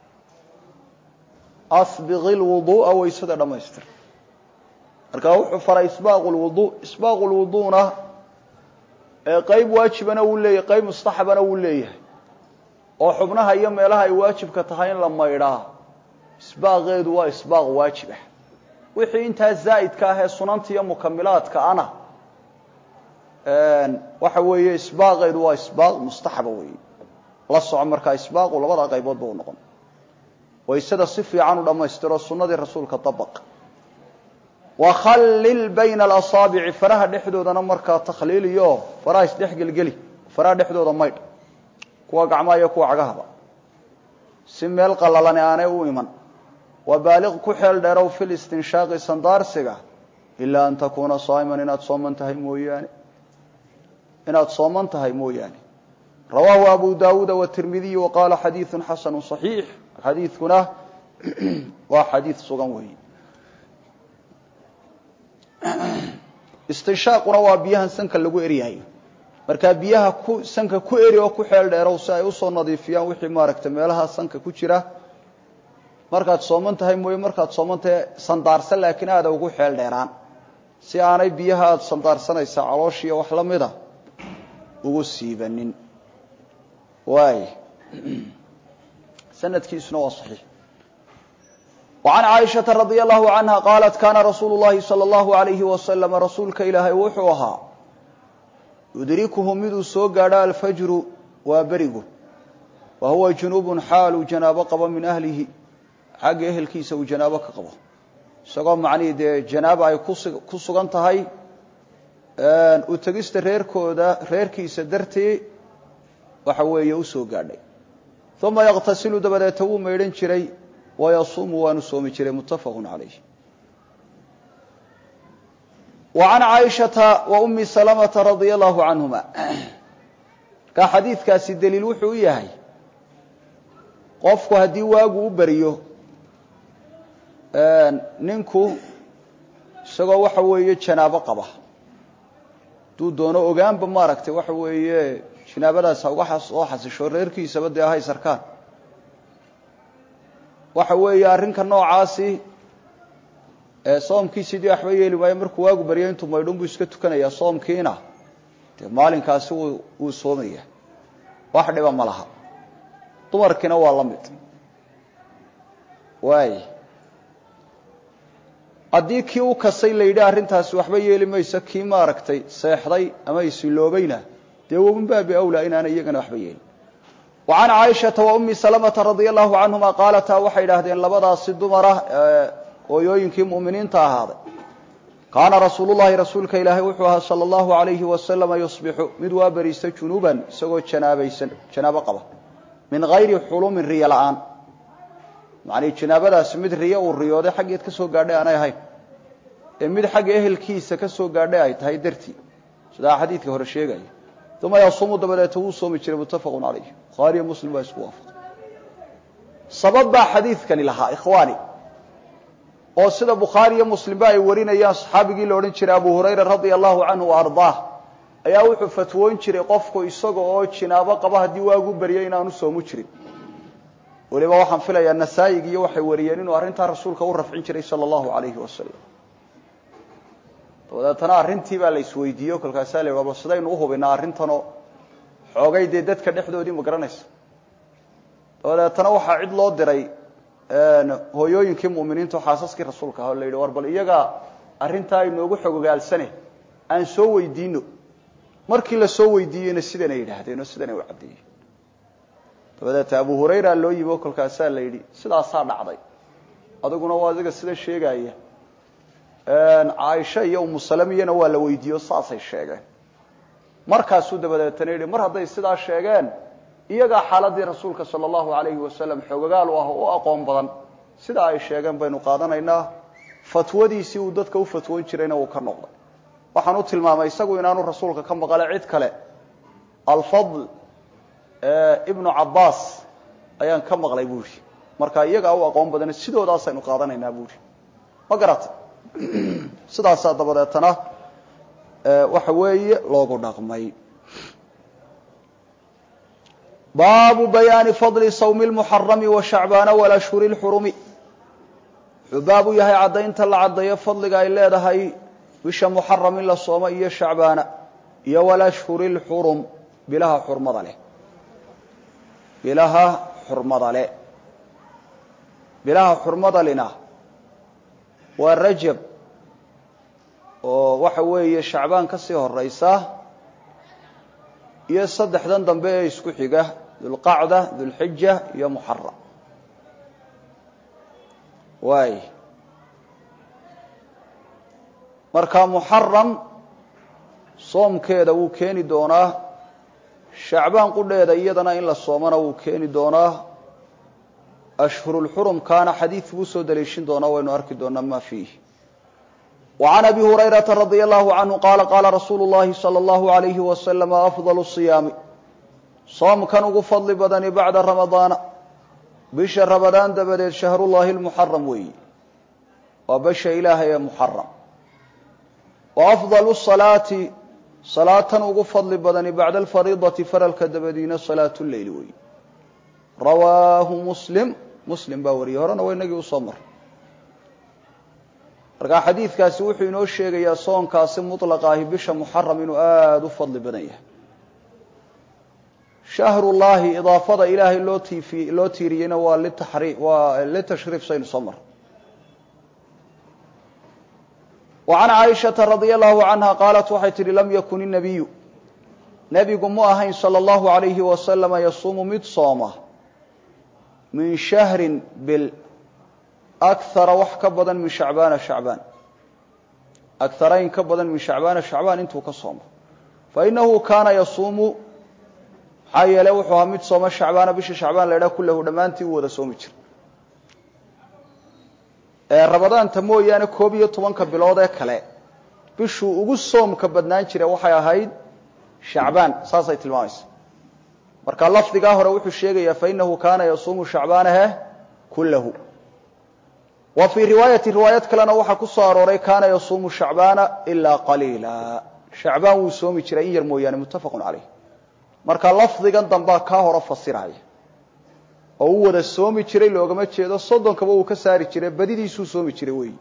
asbiq ilwuduu'a weysada dhammaystir marka wuxuu faray isbaaqu lwudu isbaaqu lwuduuna ee qeyb waajibana wuu leeyahay qeyb mustaxabana wuu leeyahay oo xubnaha iyo meelaha ay waajibka tahay in la maydhaa isbaaqeedu waa isbaaq waajib ah wixii intaa zaa'idka ah ee sunanta iyo mukamilaadka ana waxa weeye isbaaqeedu waa isbaaq mustaxaba weeye la soco markaa isbaaqu labada qayboodba u noqon waysada si fiican u dhammaystiro sunnadii rasuulka dabaq wakhallil bayna alasaabici faraha dhexdoodana markaa takhliiliyo faraha isdhexgelgeli faraha dhexdooda maydh kuwa gacmaha iyo kuwa cagahaba si meel qalalani aanay u iman wabaaliq ku xeel dheerow fi listinshaaqi sandaarsiga ilaa an takuuna saa'iman inaad sooman tahay mooyaane inaad sooman tahay mooyaane rawaahu abu daawuuda watirmidiy wa qaala xadiidu xasanu صaxiix xadiidkuna waa xadiid sugan weeye istinshaaquna waa biyahan sanka lagu eryahayo markaa biyaha ku sanka ku eri oo ku xeel dheerow si ay usoo nadiifiyaan wixii maaragtay meelaha sanka ku jira markaad sooman tahay mooye markaad sooman tahay sandaarsan laakiin aada ugu xeel dheeraan si aanay biyaha aada sandaarsanaysaa calooshiiyo wax la mida ugu siibanin waay sanadkiisuna waa saxiix وعن cائشhaةa رaضي الله عنها qاaلت kاna رasuuل الlahi صلى الله عليه وسلم rasuulka ilaahay wuxuu ahaa يudrikuhu miduu soo gaadho alfajru waa berigu wa huwa juنuب xaaluu janaabo qabo min أhlihi xagga ehelkiisa uu janaabo ka qabo isagoo macnihii dee janaaba ay ku sugan tahay u tegista reerkooda reerkiisa dartii waxa weeye u soo gaadhay ثuma yqtasilu dabadeeta wuu maydhan jiray wayasuumu waanu soomi jiray muttafaqu calayh wa can caaishata wa ummi salamata radia allahu canhuma markaa xadiidkaasi daliil wuxuu u yahay qofku haddii waagu u beriyo ninku isagoo waxa weeye janaabo qaba hadduu doono ogaanba maaragtay waxa weeye janaabadaas ha uga soo xasisho reerkiisaba dee ahay sarkaan waxa weeye arrinka noocaasi ee soomkiisidii waxba yeeli maayo markuu waagu baryo intuu maydhun buu iska tukanayaa soomkiina dee maalinkaasi wuu soomaya wax dhiba ma laha dumarkiina waa la mid waay haddii kii u kasay la yidhi arrintaasi waxba yeeli mayso kii maaragtay seexday ama isiloobayna dee wabin baabi awlaa inaanay iyagana waxba yeelin وعن cائشhaةa وأmi سلمةa رaضي الله عanهuma qاalataa waxay idhahdeen labadaasi dumara hooyooyinkii muؤminiinta ahaaday kaana rasuul الlahi rasuulka ilaahay wuxuu ahaa salى الlahu عalayhi وasلم يصبixu mid waa beriista junuba isagoo janaabaysan janaabo qaba min غayri xulumin riyo la'aan macnii janaabadaasi mid riyo uu riyooday xaggeed ka soo gaadhay aanay ahayn ee mid xagga ehelkiisa ka soo gaadhay ay tahay dartii sidaa xadiidka hore sheegaya uma yasuumu dabadeeta wuu soomi jiray muttafaqu calayh bukhaariyo muslim baa isku waafaqay sabab baa xadiidkani lahaa ikhwaani oo sida bukhaari iyo muslimba ay warinayaan saxaabigii la odhan jiray abu hurayra radia allahu canhu wa ardaah ayaa wuxuu fatwoon jiray qofku isaga oo jinaabo qaba haddii waagu baryo inaanu soomu jirin weliba waxaan filayaa nasaa-ig iyo waxay wariyeen inuu arrintaa rasuulka u rafcin jiray sala allahu alayhi wasalam dabadeetana arrintii baa la isweydiiye kolkaasaa la bal sidaynu uhubinaa arrintanoo xoogay dee dadka dhexdoodii ma garanaysa dabadeetana waxaa cid loo diray hooyooyinkii mu'miniinta oo xaasaskii rasuulka ah oo la yidhi war bal iyagaa arrintaa inoogu xogogaalsane aan soo weydiino markii la soo weydiiyeyna sidanay yidhaahdeen oo sidanay u caddeeyeen dabadeeta abu hurayra loo yimi oo kolkaasaa la yidhi sidaasaa dhacday adiguna waa adiga sida sheegaya caaisha iyo umu salamiyana waa la weydiiye o saasay sheegeen markaasuu dabadeetana yidhi mar hadday sidaa sheegeen iyagaa xaaladii rasuulka sala allahu alayhi wasalam xoogogaal u ah oo u aqoon badan sidaa ay sheegeen baynu qaadanaynaa fatwadiisii uu dadka u fatwoon jirayna wuu ka noqday waxaan u tilmaamay isagu inaanu rasuulka ka maqale cid kale alfadl ibnu cabbaas ayaan ka maqlay buuhi marka iyagaa u aqoon badana sidoodaasaynu qaadanaynaa buuhi ma garata sidaasaa dabadeetana waxa weeye loogu dhaqmay baabu bayaani fadli sawmi lmuxarami wa shacbaana walashhuri lxurumi wuxuu baabu yahay caddaynta la caddeeyo fadliga ay leedahay bisha muxaram in la soomo iyo shacbaana iyo walashhuri lxurum bilaha xurmada leh bilaha xurmada le bilaha xurmada lina waa rajab oo waxa weeye shacbaan ka sii horeysa iyo saddexdan dambe ee isku xiga dulqacda dulxija iyo muxaram waay marka muxaram soomkeeda wuu keeni doonaa shacbaan qudheeda iyadana in la soomana wuu keeni doonaa ashhurulxurumkaana xadiid buu soo daliishin doonaa waynu arki doonaa ma fiih وعn أbي هurayرaةa رadي الlه عanهu qala qala rasuulu الlahi slى الlه عalyه وasلم أfضل الصiyaami soomkan ugu fadli badani baعda ramadaana bisha ramadaan dabadeed shahrullahi الmuxaram weeyi waa bisha ilaahay ee muxaram وأfضل الصalaati salaatan ugu fadli badani baعda الfariidaةi faralka dabadiina salaaة الleyl weeyi rawaahu muslim muslim baa wariyey horena waa inagii usoo maray markaa xadiidkaasi wuxuu inoo sheegayaa soonkaasi muطlaqa ahi bisha muxaram inuu aada u fadli badan yahay shahrullaahi idaafada ilaahay loo tiifi loo tiiriyeyna waa litaxri waa litashriif saynu soo mar wa can caaishata radia allahu canha qaalat waxay tihi lam yakun inabiyu nebigu mu ahayn salى اllahu alayhi wasalama yasuumu mid sooma min shahrin bil akara wax ka badan min shacbaana shacbaan akarayn ka badan min shacbaana shacbaan intuu ka soomo fainahu kaana yasuumu maxaa yeele wuxuu ahaa mid sooma shacbaana bisha shacbaan la idhaha kullahu dhammaantii u wada soomi jira ee ramadaanta mooyaane koob iyo tobanka bilood ee kale bishuu ugu soomka badnaan jira waxay ahayd shacbaan saasay tilmaamaysa marka lafdigaa hore wuxuu sheegayaa fainahu kaana yasuumu shacbaanahe kullahu wa fii riwaayati riwaayad kalena waxaa ku soo arooray kaana yasuumu shacbaana ilaa qaliila shacbaan wuu soomi jiray in yar mooyaane muttafaqun caleyh marka lafdigan dambaa kaa hore fasiraya oo u wada soomi jiray loogama jeedo soddonkaba uu ka saari jiray badidiisuu soomi jiray weeyi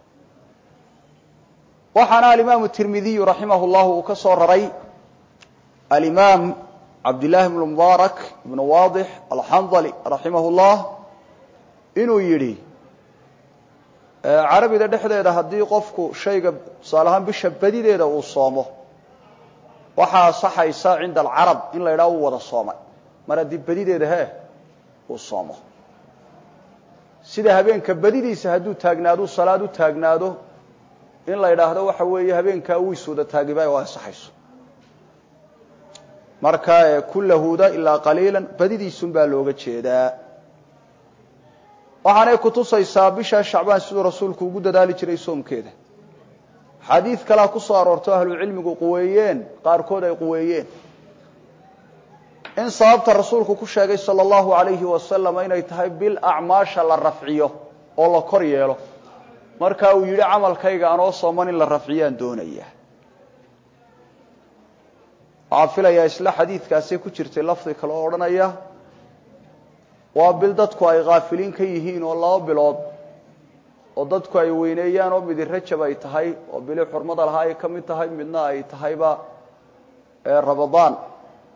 waxaana alimaamu tirmidiyu raximah llahu uu ka soo raray alimaam cabdillaahi bnu mubaarak ibnu waadix alxandali raximah llah inuu yidhi carabida dhexdeeda haddii qofku shayga tusaale ahaan bisha badideeda uu soomo waxaa asaxaysa cinda alcarab in la yidhaha uu wada soomay mar haddii badideeda he uu soomo sida habeenka badidiisa hadduu taagnaado salaad u taagnaado in la yidhaahdo waxa weeye habeenkaa wiis wada taagiba oo ansaxayso marka kullahuda ilaa qaliilan badidiisun baa looga jeedaa waxaanay kutusaysaa bisha shacbaan siduu rasuulku ugu dadaali jiray soomkeeda xadiid kalea ku soo aroorto ahlucilmigu quweeyeen qaarkood ay quweeyeen in sababta rasuulku ku sheegay sala allahu alayhi wasalam inay tahay bil acmaasha la rafciyo oo la kor yeelo marka uu yidhi camalkayga anoo sooman in la rafciyaan doonaya waxaa filayaa isla xadiidkaasay ku jirtay lafdi kale oo odhanaya waa bil dadku ay khaafiliin ka yihiin oo laba bilood oo dadku ay weyneeyaan oo midi rajab ay tahay oo bili xurmada lahaa ay ka mid tahay midna ay tahayba ramadaan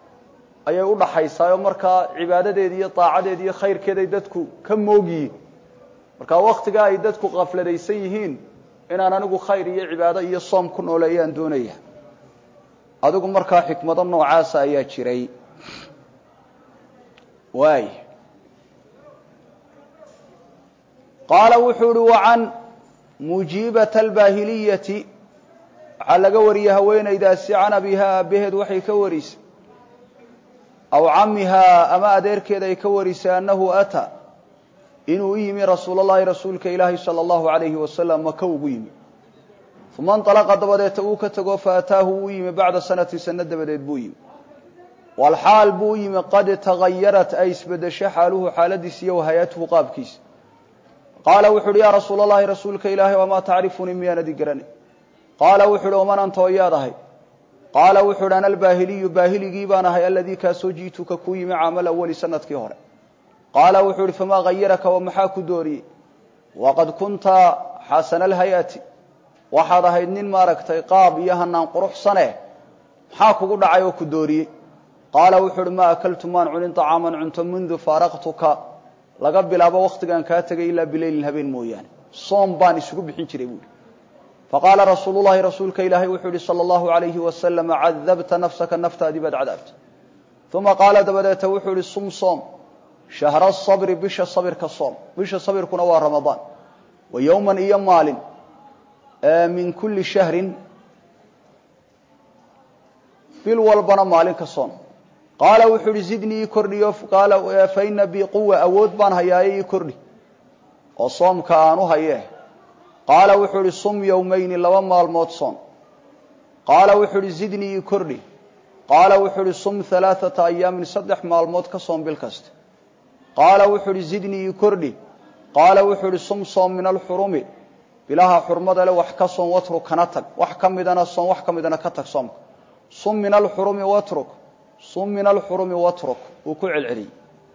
ayay u dhaxaysaa oo markaa cibaadadeedi iyo daacadeedi iyo khayrkeeday dadku ka moogyihiin marka waktiga ay dadku kafladaysan yihiin inaan anigu khayr iyo cibaado iyo soom ku nooleeyaan doonaya adigu markaa xikmado noocaasa ayaa jiray waay qaala wuxuu uhi wacan mujiibata albaahiliyati waxaa laga wariyey haweenaydaasi can abihaa aabaheed waxay ka warisay aw camihaa ama adeerkeed ay ka warisay annahu ataa inuu u yimi rasuul allahi rasuulka ilaahi sala allahu alayhi wasalam maka ugu yimi uma inalaqa dabadeeta uu ka tego faataahu uu yimi bacda sanati sano dabadeed buu yimi walxaal buu u yimi qad tagayarat ay isbedesho xaaluhu xaaladiisa iyo wahayatuhu qaabkiisa qaala wuxu uhi yaa rasuul allahi rasuulka ilaahay wamaa tacrifunii miyaanadi garanay qaala wuxu uhi waman anta oo yaad ahay qaala wuxu uhi ana albaahiliyu baahiligii baan ahay aladii kaasoo jiituka kuu yimi caamal awali sanadkii hore qaala wuxuu ihi famaa hayaraka wa maxaa ku dooriyey waqad kunta xasana alhay-ati waxaad ahayd nin maaragtay qaab iyo hanaan quruxsane maxaa kugu dhacay oo ku dooriyey qaala wuxuu uhi maa akaltu maan cunin طacaaman cunto mundu faaraqtuka laga bilaabo wakhtigaan kaa tegay ilaa bileylin habeen mooyaane soom baan isugu bixin jiray buuhi faqaala rasuulu llahi rasuulka ilaahay wuxuu yihi sala allahu alayhi wasalam cadabta nafsaka naftaadii baad cadaabta uma qaala dabadeeta wuxuu yihi sum soom shahra sabri bisha sabirka soom bisha sabirkuna waa ramadaan wa yowman iyo maalin min kulli shahrin bil walbana maalin ka soom qaala wuxuu uhi zidnii ii kordhiyo qaala fa ina bii quwa awood baan hayaaye ii kordhi oo soomka aan u hayee qaala wuxuu uhi sum yowmayni laba maalmood soom qaala wuxuu uhi zidnii ii kordhi qaala wuxuu uhi sum halaaثata ayaamin saddex maalmood ka soom bil kasta qaala wuxuu uhi zidnii ii kordhi qaala wuxuu uhi sum soom min alxurumi bilaha xurmada le wax ka soom watruk kana tag wax ka midana soom wax ka midana ka tag soomka sum min alxurumi watruk sum min alxurumi watruk wuu ku celceliyey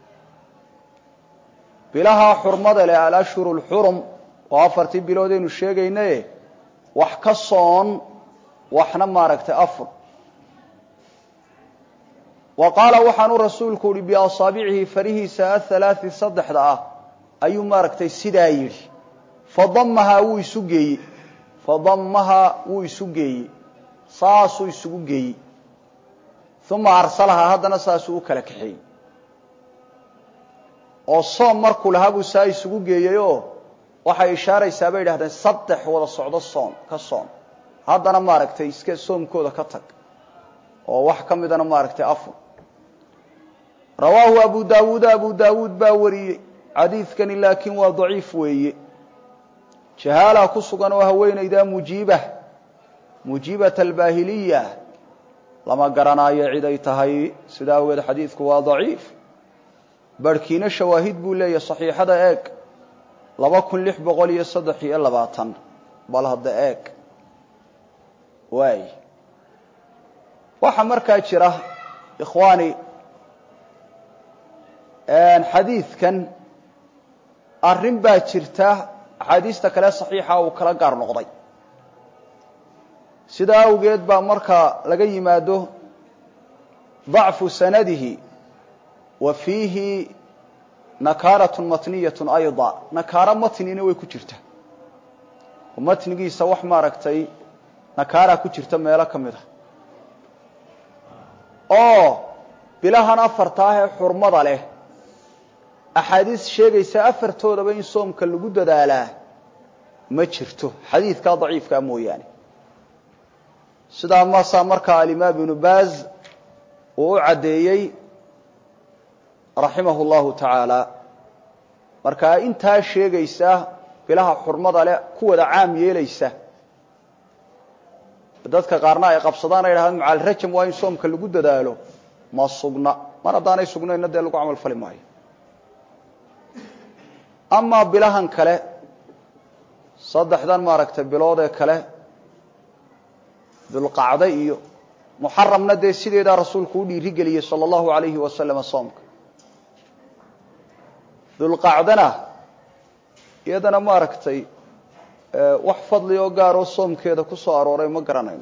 bilaha xurmada leh alashhuru lxurum oo afartii biloodaynu sheegaynaye wax ka soon waxna maaragtay afur wa qaala waxaanu rasuulku uhi biasaabicihi farihiisa athalaai saddexda ah ayuu maaragtay sidaa yidhi fadamahaa wuu isu geeyey fadamahaa wuu isu geeyey saasuu isugu geeyey uma arsalahaa haddana saasuu u kala kaxeeyey oo soom markuu lahaa buu saa isugu geeyey oo waxay ishaaraysaa bay idhahdeen saddex wada socdo soon ka soon haddana maaragtay iska soomkooda ka tag oo wax ka midana maaragtay afur rawaahu abu daawuuda abu daawuud baa wariyey xadiidkani laakiin waa daciif weeye jahaalaa ku sugan oo haweenaydaa mujiiba mujiibata albaahiliya lama garanaayo cid ay tahay sidaa awgeed xadiidku waa daciif barhkiina shawaahid buu leeyahy saxiixada eeg laba kun lix boqol iyo saddex iyo labaatan bal hadda eeg waay waxaa markaa jira ikhwaani xadiidkan arrin baa jirta axaadiista kale saxiixa uu kala gaar noqday sidaa awgeed baa marka laga yimaado ضacfu sanadihi wa fiihi nakaarat matniyat ayضa nakaaro matnina way ku jirta oo matnigiisa wax maaragtay nakaaraa ku jirta meelo ka mid a oo bilahan afarta ah ee xurmada leh axaadiis sheegaysa afartoodaba in soomka lagu dadaalaa ma jirto xadiidkaa daciifkaa mooyaane sidaa masaa markaa alimaam ibnu baaz uu u caddeeyey raximahu llahu tacaala markaa intaa sheegaysa bilaha xurmada leh kuwada caam yeelaysa dadka qaarna ay qabsadaan ay dhahdaan macalrajam waa in soomka lagu dadaalo ma sugna mar haddaanay sugnayna dee lagu camal fali maayo amaa bilahan kale saddexdan maaragtay bilood ee kale dulqacde iyo muxaramna dee sideedaa rasuulku u dhiiri geliyey sala allahu alayhi wasalama soomka dulqacdana iyadana maaragtay wax fadli oo gaaroo soomkeeda ku soo arooray ma garanayno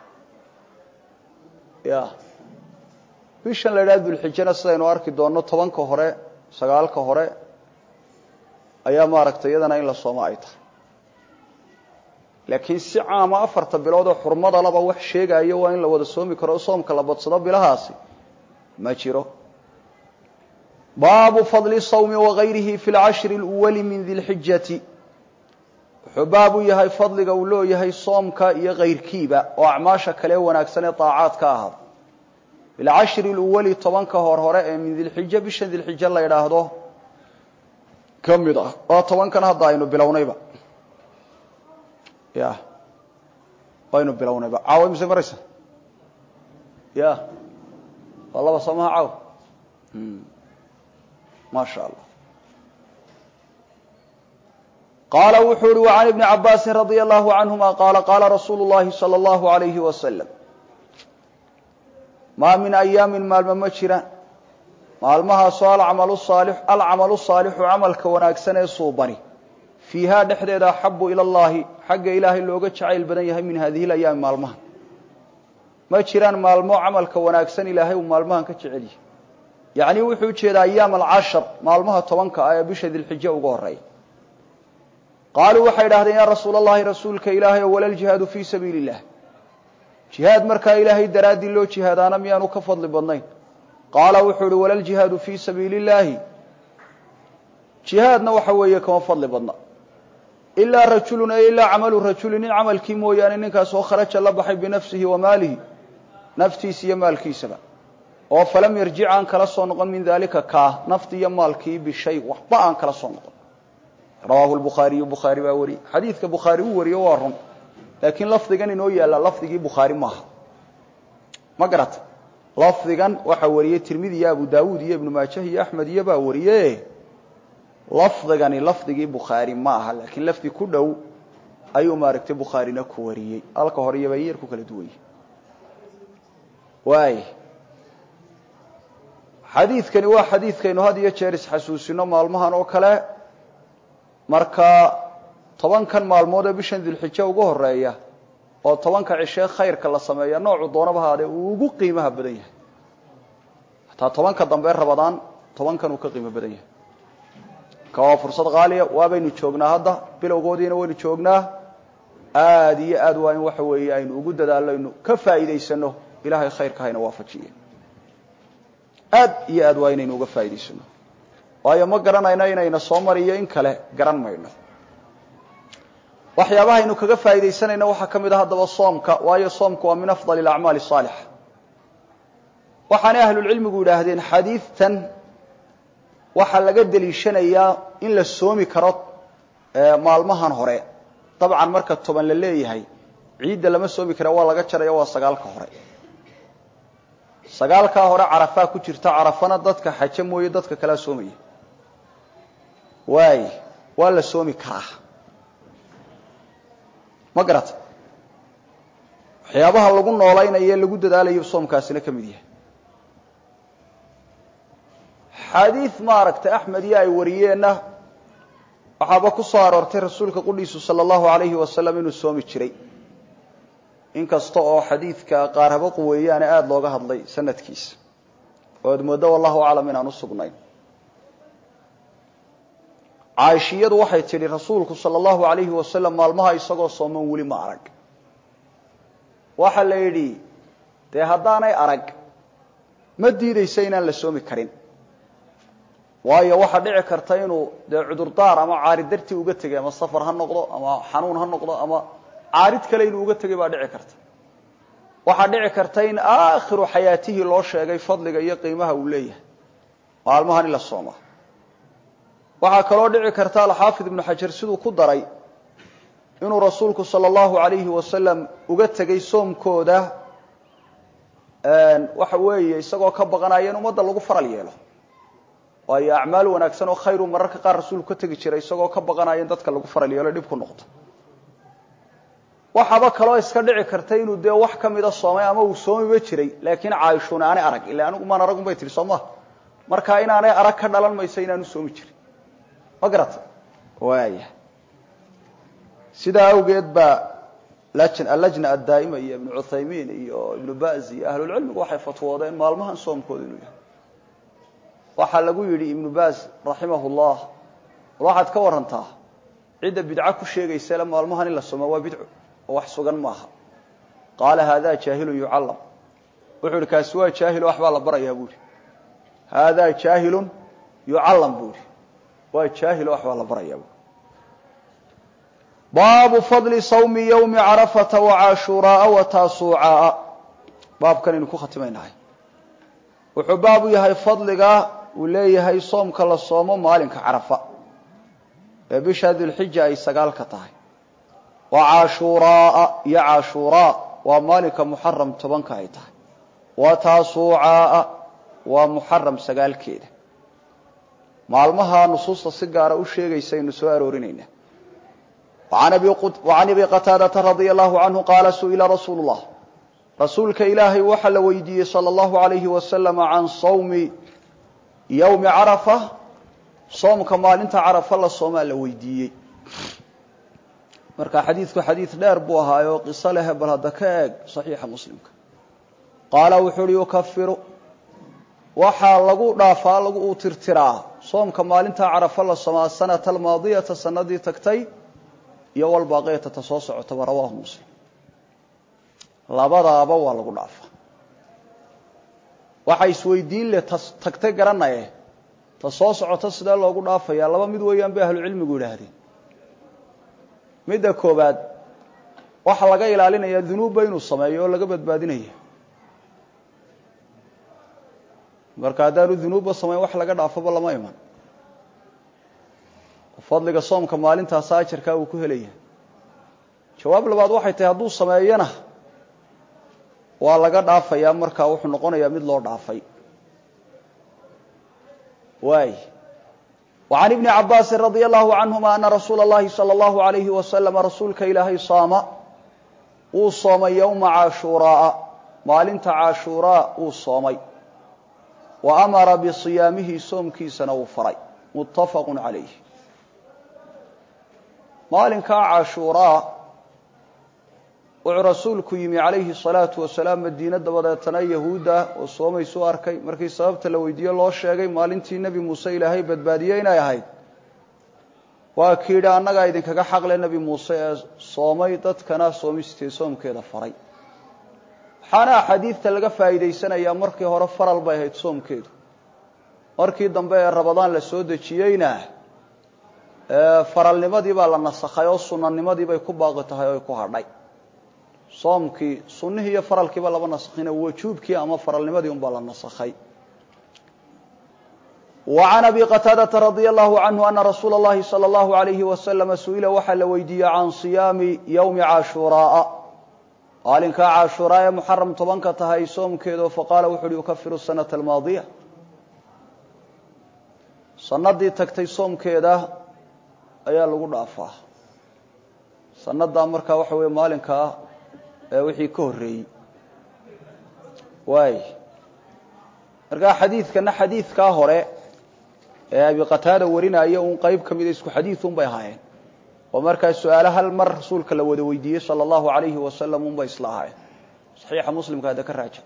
ya bishan la idhaha dulxijana sidaynu arki doonno tobanka hore sagaalka hore ayaa maaragtay iyadana in la soomo ay tahay laakiin si caama afarta bilood oo xurmada laba wax sheegayo waa in la wada soomi karo o soomka la badsado bilahaasi ma jiro baabu fadli sawmi wagayrihi fi lcashri اlwali min di lxijati wuxuu baab u yahay fadliga uu looyahay soomka iyo kayrkiiba oo acmaasha kale wanaagsan ee daacaad ka ahaada bilcashri اlwali tobanka hor hore ee min dilxija bisha dilxija la idhaahdo ka mid ah waa tobankan hadda aynu bilownayba ya waynu bilownayba caawa mise maraysa ya waa laba soomaha caawa ma sha allah qaala wuxuu uhi وعan ibni cabaasi radي allahu canهuma qaala qaala rasuulu اllahi salى اllahu عalayhi wasalam maa min ayaami maalmo ma jiraan maalmahaasoo alcamalu saalix alcamalu saalixu camalka wanaagsan ee suubani fiihaa dhexdeeda axabu ila allahi xagga ilaahay looga jacayl badan yahay min hadihi layaami maalmahan ma jiraan maalmo camalka wanaagsan ilaahay uu maalmahan ka jecel yahay yacnii wuxuu ujeedaa ayaam alcashar maalmaha tobanka ah ee bisha dilxijo uga horeeya qaaluu waxay idhahdeen yaa rasuula allahi rasuulka ilaahay o wala ljihaadu fii sabiili illah jihaad markaa ilaahay daraaddii loo jihaadaana miyaanu ka fadli badnayn qaala wuxuu uhi wala ljihaadu fii sabiili illaahi jihaadna waxa weeye kama fadli badna ilaa rajulun ay ilaa camalu rajulin nin camalkii mooyaane ninkaas oo kharaja la baxay binafsihi wa maalihi naftiisa iyo maalkiisaba oo falam yarjic aan kala soo noqon min daalika kaa nafti iyo maalkii bishay waxba aan kala soo noqon rawaahu lbukhaariyu bukhaari baa wariyey xadiidka bukhaari uu wariyo waa run laakiin lafdigan inoo yaalla lafdigii bukhaari maaha ma garata lafdigan waxaa wariyey tirmidi iyo abu daawuud iyo ibnu maajah iyo axmed iyo baa wariye lafdigani lafdigii bukhaari ma aha laakiin lafdi ku dhow ayuu maaragtay bukhaarina ku wariyey halka hore iyo bay yar ku kala duwanye waay xadiidkani waa xadiidkaynu had iyo jeer isxasuusino maalmahan oo kale marka tobankan maalmood ee bishan dilxijo ugu horeeya oo tobanka cishee khayrka la sameeya noocu doonaba haadee uu ugu qiimaha badan yahay hataa tobanka dambe rabadaan tobankan uu ka qiimo badan yahay ka waa fursad qaaliya waabaynu joognaa hadda bilowgoodiina waynu joognaa aada iyo aad waa in waxa weeye aynu ugu dadaallo aynu ka faa'iidaysano ilaahay khayrka hayna waafajiye aad iyo aad waa inaynu uga faa'idaysano waayo ma garanayno inayna soo mariyo in kale garan mayno waxyaabahaynu kaga faa'iidaysanayna waxaa ka mid ah haddaba soomka waayo soomka waa min afdali alacmaali saalixa waxaanay ahlulcilmigu yidhaahdeen xadiidtan waxaa laga deliishanayaa in la soomi karo maalmahan hore dabcan marka toban la leeyahay ciidda lama soomi kara waa laga jaraya waa sagaalka hore sagaalkaa hore carafaa ku jirta carafana dadka xaje mooye dadka kalea soomaya waay waa la soomi karaa ma garata waxyaabaha lagu noolaynayo ee lagu dadaalayo soomkaasina ka mid yahay xadiid maaragtay axmed iyo ay wariyeenna waxaaba ku soo aroortay rasuulka qudhiisu sala allahu alayhi wasalam inuu soomi jiray inkasta oo xadiidka qaar haba quweeyaane aada looga hadlay sanadkiisa oo ad mooddo wallahu aclam inaan u sugnayn caaishiyadu waxay tidhi rasuulku sala allahu alayhi wasalam maalmaha isagoo sooman weli ma arag waxa la yidhi dee haddaanay arag ma diidaysa inaan la soomi karin waayo waxaa dhici karta inuu dee cudurdaar ama caarid dartii uga tegay ama safar ha noqdo ama xanuun ha noqdo ama caarid kale inuu uga tegay baa dhici karta waxaa dhici karta in aakhiru xayaatihii loo sheegay fadliga iyo qiimaha uu leeyahay maalmahan in la sooma waxaa kaloo dhici karta alxaafid ibnu xajar siduu ku daray inuu rasuulku sala allahu alayhi wasalam uga tegay soomkooda waxa weeye isagoo ka baqanaya in ummadda lagu faral yeelo waayo acmaal wanaagsan oo khayru mararka qaar rasuulku ka tegi jiray isagoo ka baqanaya in dadka lagu faral yeelo dhib ku noqdo waxaaba kaloo iska dhici karta inuu dee wax ka mida soomay ama uu soomiba jiray laakiin caaishuuna aanay arag illa anigu maan aragun bay tihi soo maha marka inaanay arag ka dhalan mayso inaanu soomi jirin ma garata waaya sidaa awgeed baa allajna addaa'ima iyo ibnu cuthaymiin iyo ibnu baz iyo ahlulcilmigu waxay fatwoodeen maalmahan soomkooda inuu yahay waxaa lagu yidhi ibnu baz raximah llah bal waxaad ka warantaa cidda bidco ku sheegaysa le maalmahan in la soomaa waa bidco oo wax sugan maaha qaala haadaa jaahilun yucallam wuxuu ihi kaasi waa jaahilo waxbaa la barayaa buuhi haadaa jaahilun yucallam buuhi waa jaahilo waxbaa la barayaa buui baabu fadli sawmi yowmi carafata wacaashuuraaa wa taasuucaa baabkan aynu ku khatimaynahay wuxuu baabu yahay fadliga uu leeyahay soomka la soomo maalinka carafa ee bisha dulxija ay sagaalka tahay wa caashuuraaa iyo caashuuraa waa maalinka muxaram tobanka ay tahay wa taasuucaa waa muxaram sagaalkeeda maalmaha nusuusta si gaara u sheegaysa aynu soo aroorinaynaa وعن أبي qتاadة رضي الله عنه qاaل سئل رsuuل الله rasuulka ilaahay waxa la weydiiyey slى الlaه عليه وسلم عan صوم يومi cرفة soomka maalinta carafa la soomaa la weydiiyey marka xadiidku xadiid dheer buu ahaayo qiso leh bal hadda ka eeg صaxiixa muslimka qaala wuxuu uhi yukafiru waxaa lagu dhaafaa lagu u tirtiraa soomka maalinta carafa la soomaa sanata almaadiyata sanadii tagtay iyo walbaaqiyata ta soo socotaba rawaahu muslim labadaaba waa lagu dhaafa waxa isweydiin leh ta tagtay garanaye ta soo socota sidee loogu dhaafayaa laba mid weeyaan bay ahlucilmigu yidhaahdeen midda koobaad waxaa laga ilaalinayaa dunuubba inuu sameeyo oo laga badbaadinaya marka haddaanu dunuubba samayn wax laga dhaafoba lama iman fadliga soomka maalintaasa ajarkaa uu ku helaya jawaab labaad waxay tahay hadduu sameeyana waa laga dhaafayaa markaa wuxuu noqonayaa mid loo dhaafay waay وعan iبni cabاasi radي الlahu canهuma ana rasuula الlahi salى الlahu عalayhi waslm rasuulka ilaahay saama wuu soomay ywma caashuuraa maalinta caashuuraa uu soomay wa amara bصiyaamihi soomkiisana uu faray mutafaq عalayh maalinkaa caashuuraa wuxuu rasuulku yimi calayhi الsalaatu wasalaam madiine dabadeetana yahuudda oo soomaysuu arkay markii sababta la weydiiye loo sheegay maalintii nebi muuse ilaahay badbaadiyey inay ahayd waa kii yidhi annagaa idinkaga xaqle nebi muuse ee soomay dadkana soomistee soomkeeda faray waxaana axaadiidta laga faa'iidaysanayaa markii hore faral bay ahayd soomkeedu markii dambe ee rabadaan la soo dejiyeyna faralnimadii baa la nasakhay oo sunanimadii bay ku baaqi tahay oo ay ku hadhay soomkii sunnihii iyo faralkiiba laba nasakhina wajuubkii ama faralnimadii un baa la nasakhay وعan abi qataadata radي الlahu canhu ana rasuula اllahi salى الlahu عalayhi waslama su-ila waxaa la weydiiyey can صiyaami ywmi caashuuraaa maalinkaa caashuuraa ee muxaram tobanka tahay soomkeedo faqaala wuxu uhi yukafiru sanaة almaadiya sanadii tagtay soomkeeda ayaa lagu dhaafaa sanadaa markaa waxa weeye maalinkaa wixii ka horreeyey waay markaa xadiidkana xadiidkaa hore ee abi qataada warinaya un qeyb ka mida isku xadiid un bay ahaayeen oo markaa su-aalo hal mar rasuulka la wada weydiiyey sala allahu alayhi wasalam un bay isla ahaayeen saxiixa muslimka hadda ka raaja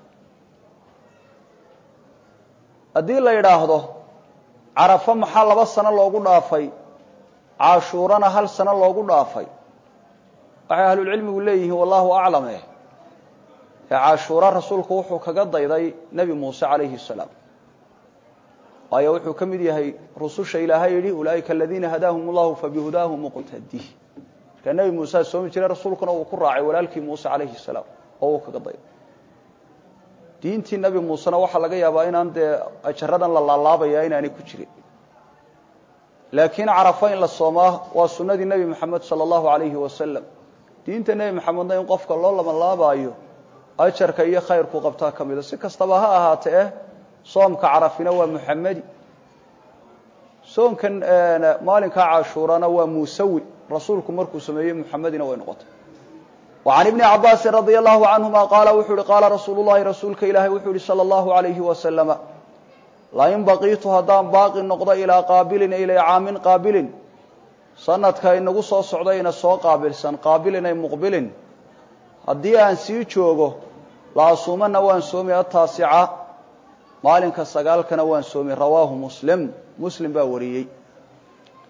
haddii la yidhaahdo carafo maxaa laba sano loogu dhaafay caashuurana hal sano loogu dhaafay waxay ahlulcilmigu leeyihiin wallahu aclame ee caashuura rasuulku wuxuu kaga dayday nebi muuse calayhi salaam waayo wuxuu ka mid yahay rususha ilaahay yidhi ulaa'ika aladiina hadaahum allahu fabihudaahu muqtadi markaa nebi muusaa soomi jiray rasuulkuna uu ku raacay walaalkii muuse calayhi salaam oo uu kaga dayday diintii nebi muusena waxaa laga yaabaa inaan dee ajaradan la laalaabaya inaanay ku jirin laakiin carafo in la soomaa waa sunnadii nebi moxamed sala allahu alayhi wasalam diinta nebi moxamedna in qofka loo labanlaabaayo ajarka iyo khayrku qabtaa ka mida si kastaba ha ahaate eh soomka carafina waa muxamedi soomkan maalinkaa cashuurana waa muusawi rasuulku markuu sameeyey muxamedina way noqotay وعن iبن cabاsi رضي الله عنهma qاala wuxuu hi qaala rasuul الlahi rasuulka ilaahay wuxuu yihi slى الlaهu عaليهi وasلم lain baqiitu haddaan baaqi noqdo ilىa qaabilin ilay caamin qaabilin sanadka inagu soo socdayna soo qaabilsan qaabilin ay muqbilin haddii aan sii joogo la asuumana waan soomi ataasica maalinka sagaalkana waan soomi rawaahu muslim muslim baa wariyey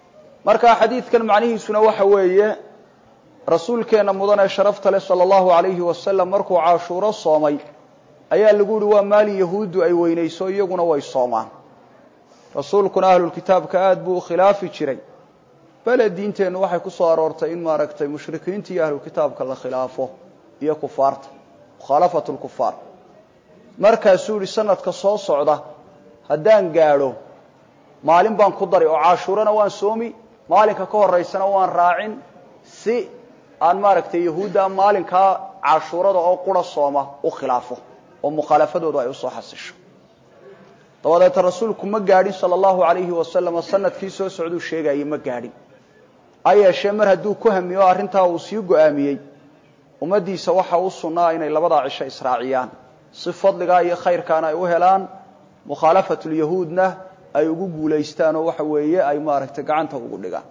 marka xadiidkan macnihiisuna waxa weeye rasuulkeenna mudan ee sharafta leh sala allahu alayhi wasalam markuu cashuuro soomay ayaa lagu yihi waa maalin yahuuddu ay weynayso iyaguna way soomaan rasuulkuna ahlulkitaabka aada buu u khilaafi jiray bele diinteennu waxay ku soo aroortay in maaragtay mushrikiinta iyo ahlulkitaabka la khilaafo iyo kufaarta mukhaalafatu lkufaar markaasuu yihi sanadka soo socda haddaan gaadho maalin baan ku dari oo cashuurana waan soomi maalinka ka horaysana waan raacin si aan maaragtay yahuudda maalinkaa cashuurada oo qura sooma u khilaafo oo mukhaalafadoodu ay usoo xasisho dabadeeta rasuulku ma gaadhin sala allahu alayhi wasalam sanadkii soo socduu sheegayay ma gaadhin ha yeeshee mar hadduu ku hamiyo arrintaa uu sii go-aamiyey ummaddiisa waxa u sunnaa inay labadaa cisho israaciyaan si fadligaa iyo khayrkaana ay u helaan mukhaalafatulyahuudna ay ugu guulaystaan oo waxa weeye ay maaragtay gacanta ugu dhigaan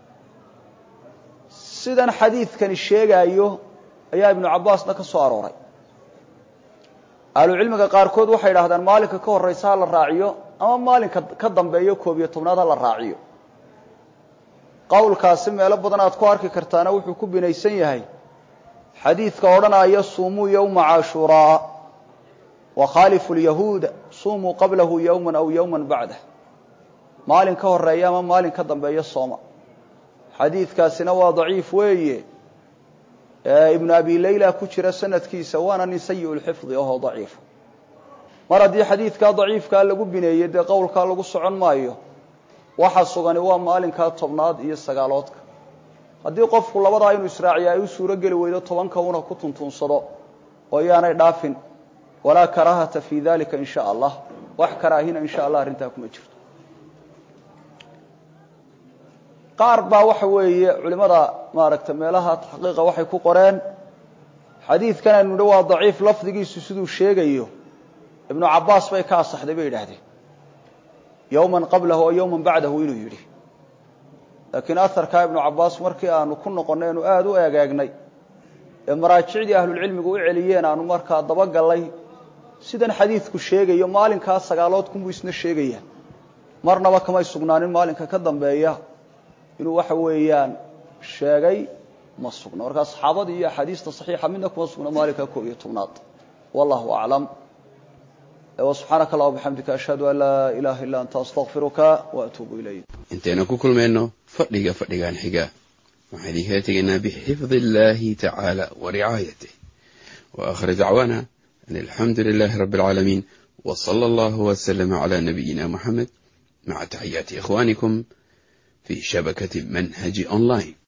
sidan xadiidkani sheegaayo ayaa ibnu cabbaasna ka soo arooray ahlucilmiga qaarkood waxay idhahdaan maalinka ka horraysa ha la raaciyo ama maalinka ka dambeeyo koob iyo tobnaad ha la raaciyo qowlkaasi meelo badan aad ku arki kartaana wuxuu ku binaysan yahay xadiidka odhanaya suumuu yowma cashuuraa wa khaalifu lyahuuda suumuu qablahu yowman aw yowman bacdah maalin ka horeeya ama maalin ka dambeeyo sooma xadiidkaasina waa daciif weeye ibnu abi layla ku jira sanadkiisa waana nin sayi lxifdi ahoo daciifa mar haddii xadiidkaa daciifkaa lagu bineeyey dee qowlkaa lagu socon maayo waxa sugani waa maalinkaa tobnaad iyo sagaaloodka haddii qofku labadaa inuu israaciya ay u suuro geli weydo tobanka una ku tuntuunsado oo yaanay dhaafin walaa karaahata fi dalika in sha allah wax karaahina in sha allah arrintaa kuma jirto qaar baa waxa weeye culimada maaragtay meelaha taxqiiqa waxay ku qoreen xadiidkan aynu nidhi waa daciif lafdigiisu siduu sheegayo ibnu cabbaas bay ka asaxday bay yidhaahdeen yowman qablahu oo yowman bacdahu inuu yidhi laakiin aharkaa ibnu cabbaas markii aanu ku noqonnay aanu aada u eegeegnay ee maraajicdii ahlulcilmigu u celiyeen aanu markaa dabagallay sidan xadiidku sheegayo maalinkaa sagaalood kunbuu isna sheegaya marnaba kamay sugnaanin maalinka ka dambeeya inuu waxa weeyaan sheegay ma sugno markaa saxaabadii iyo axaadiista saxiixa midna kuma sugno maalinka koob iyo tobnaad wallahu aclam subxaanaka allah bixamdika ashhadu an laa ilaha illa anta astaqfiruka wa atuubu ilayk intaynu ku kulmayno fadhiga fadhigan xiga waxaan idinkala tegaynaa bixifdi illahi tacaala wa ricaayatih wa aakhir dacwaana an alxamdu lilahi rabbi alcaalamiin wa sala allahu waslama cala nabiyina muxamed maca taxiyaati ikhwanikum في شبكة منهج أونلاين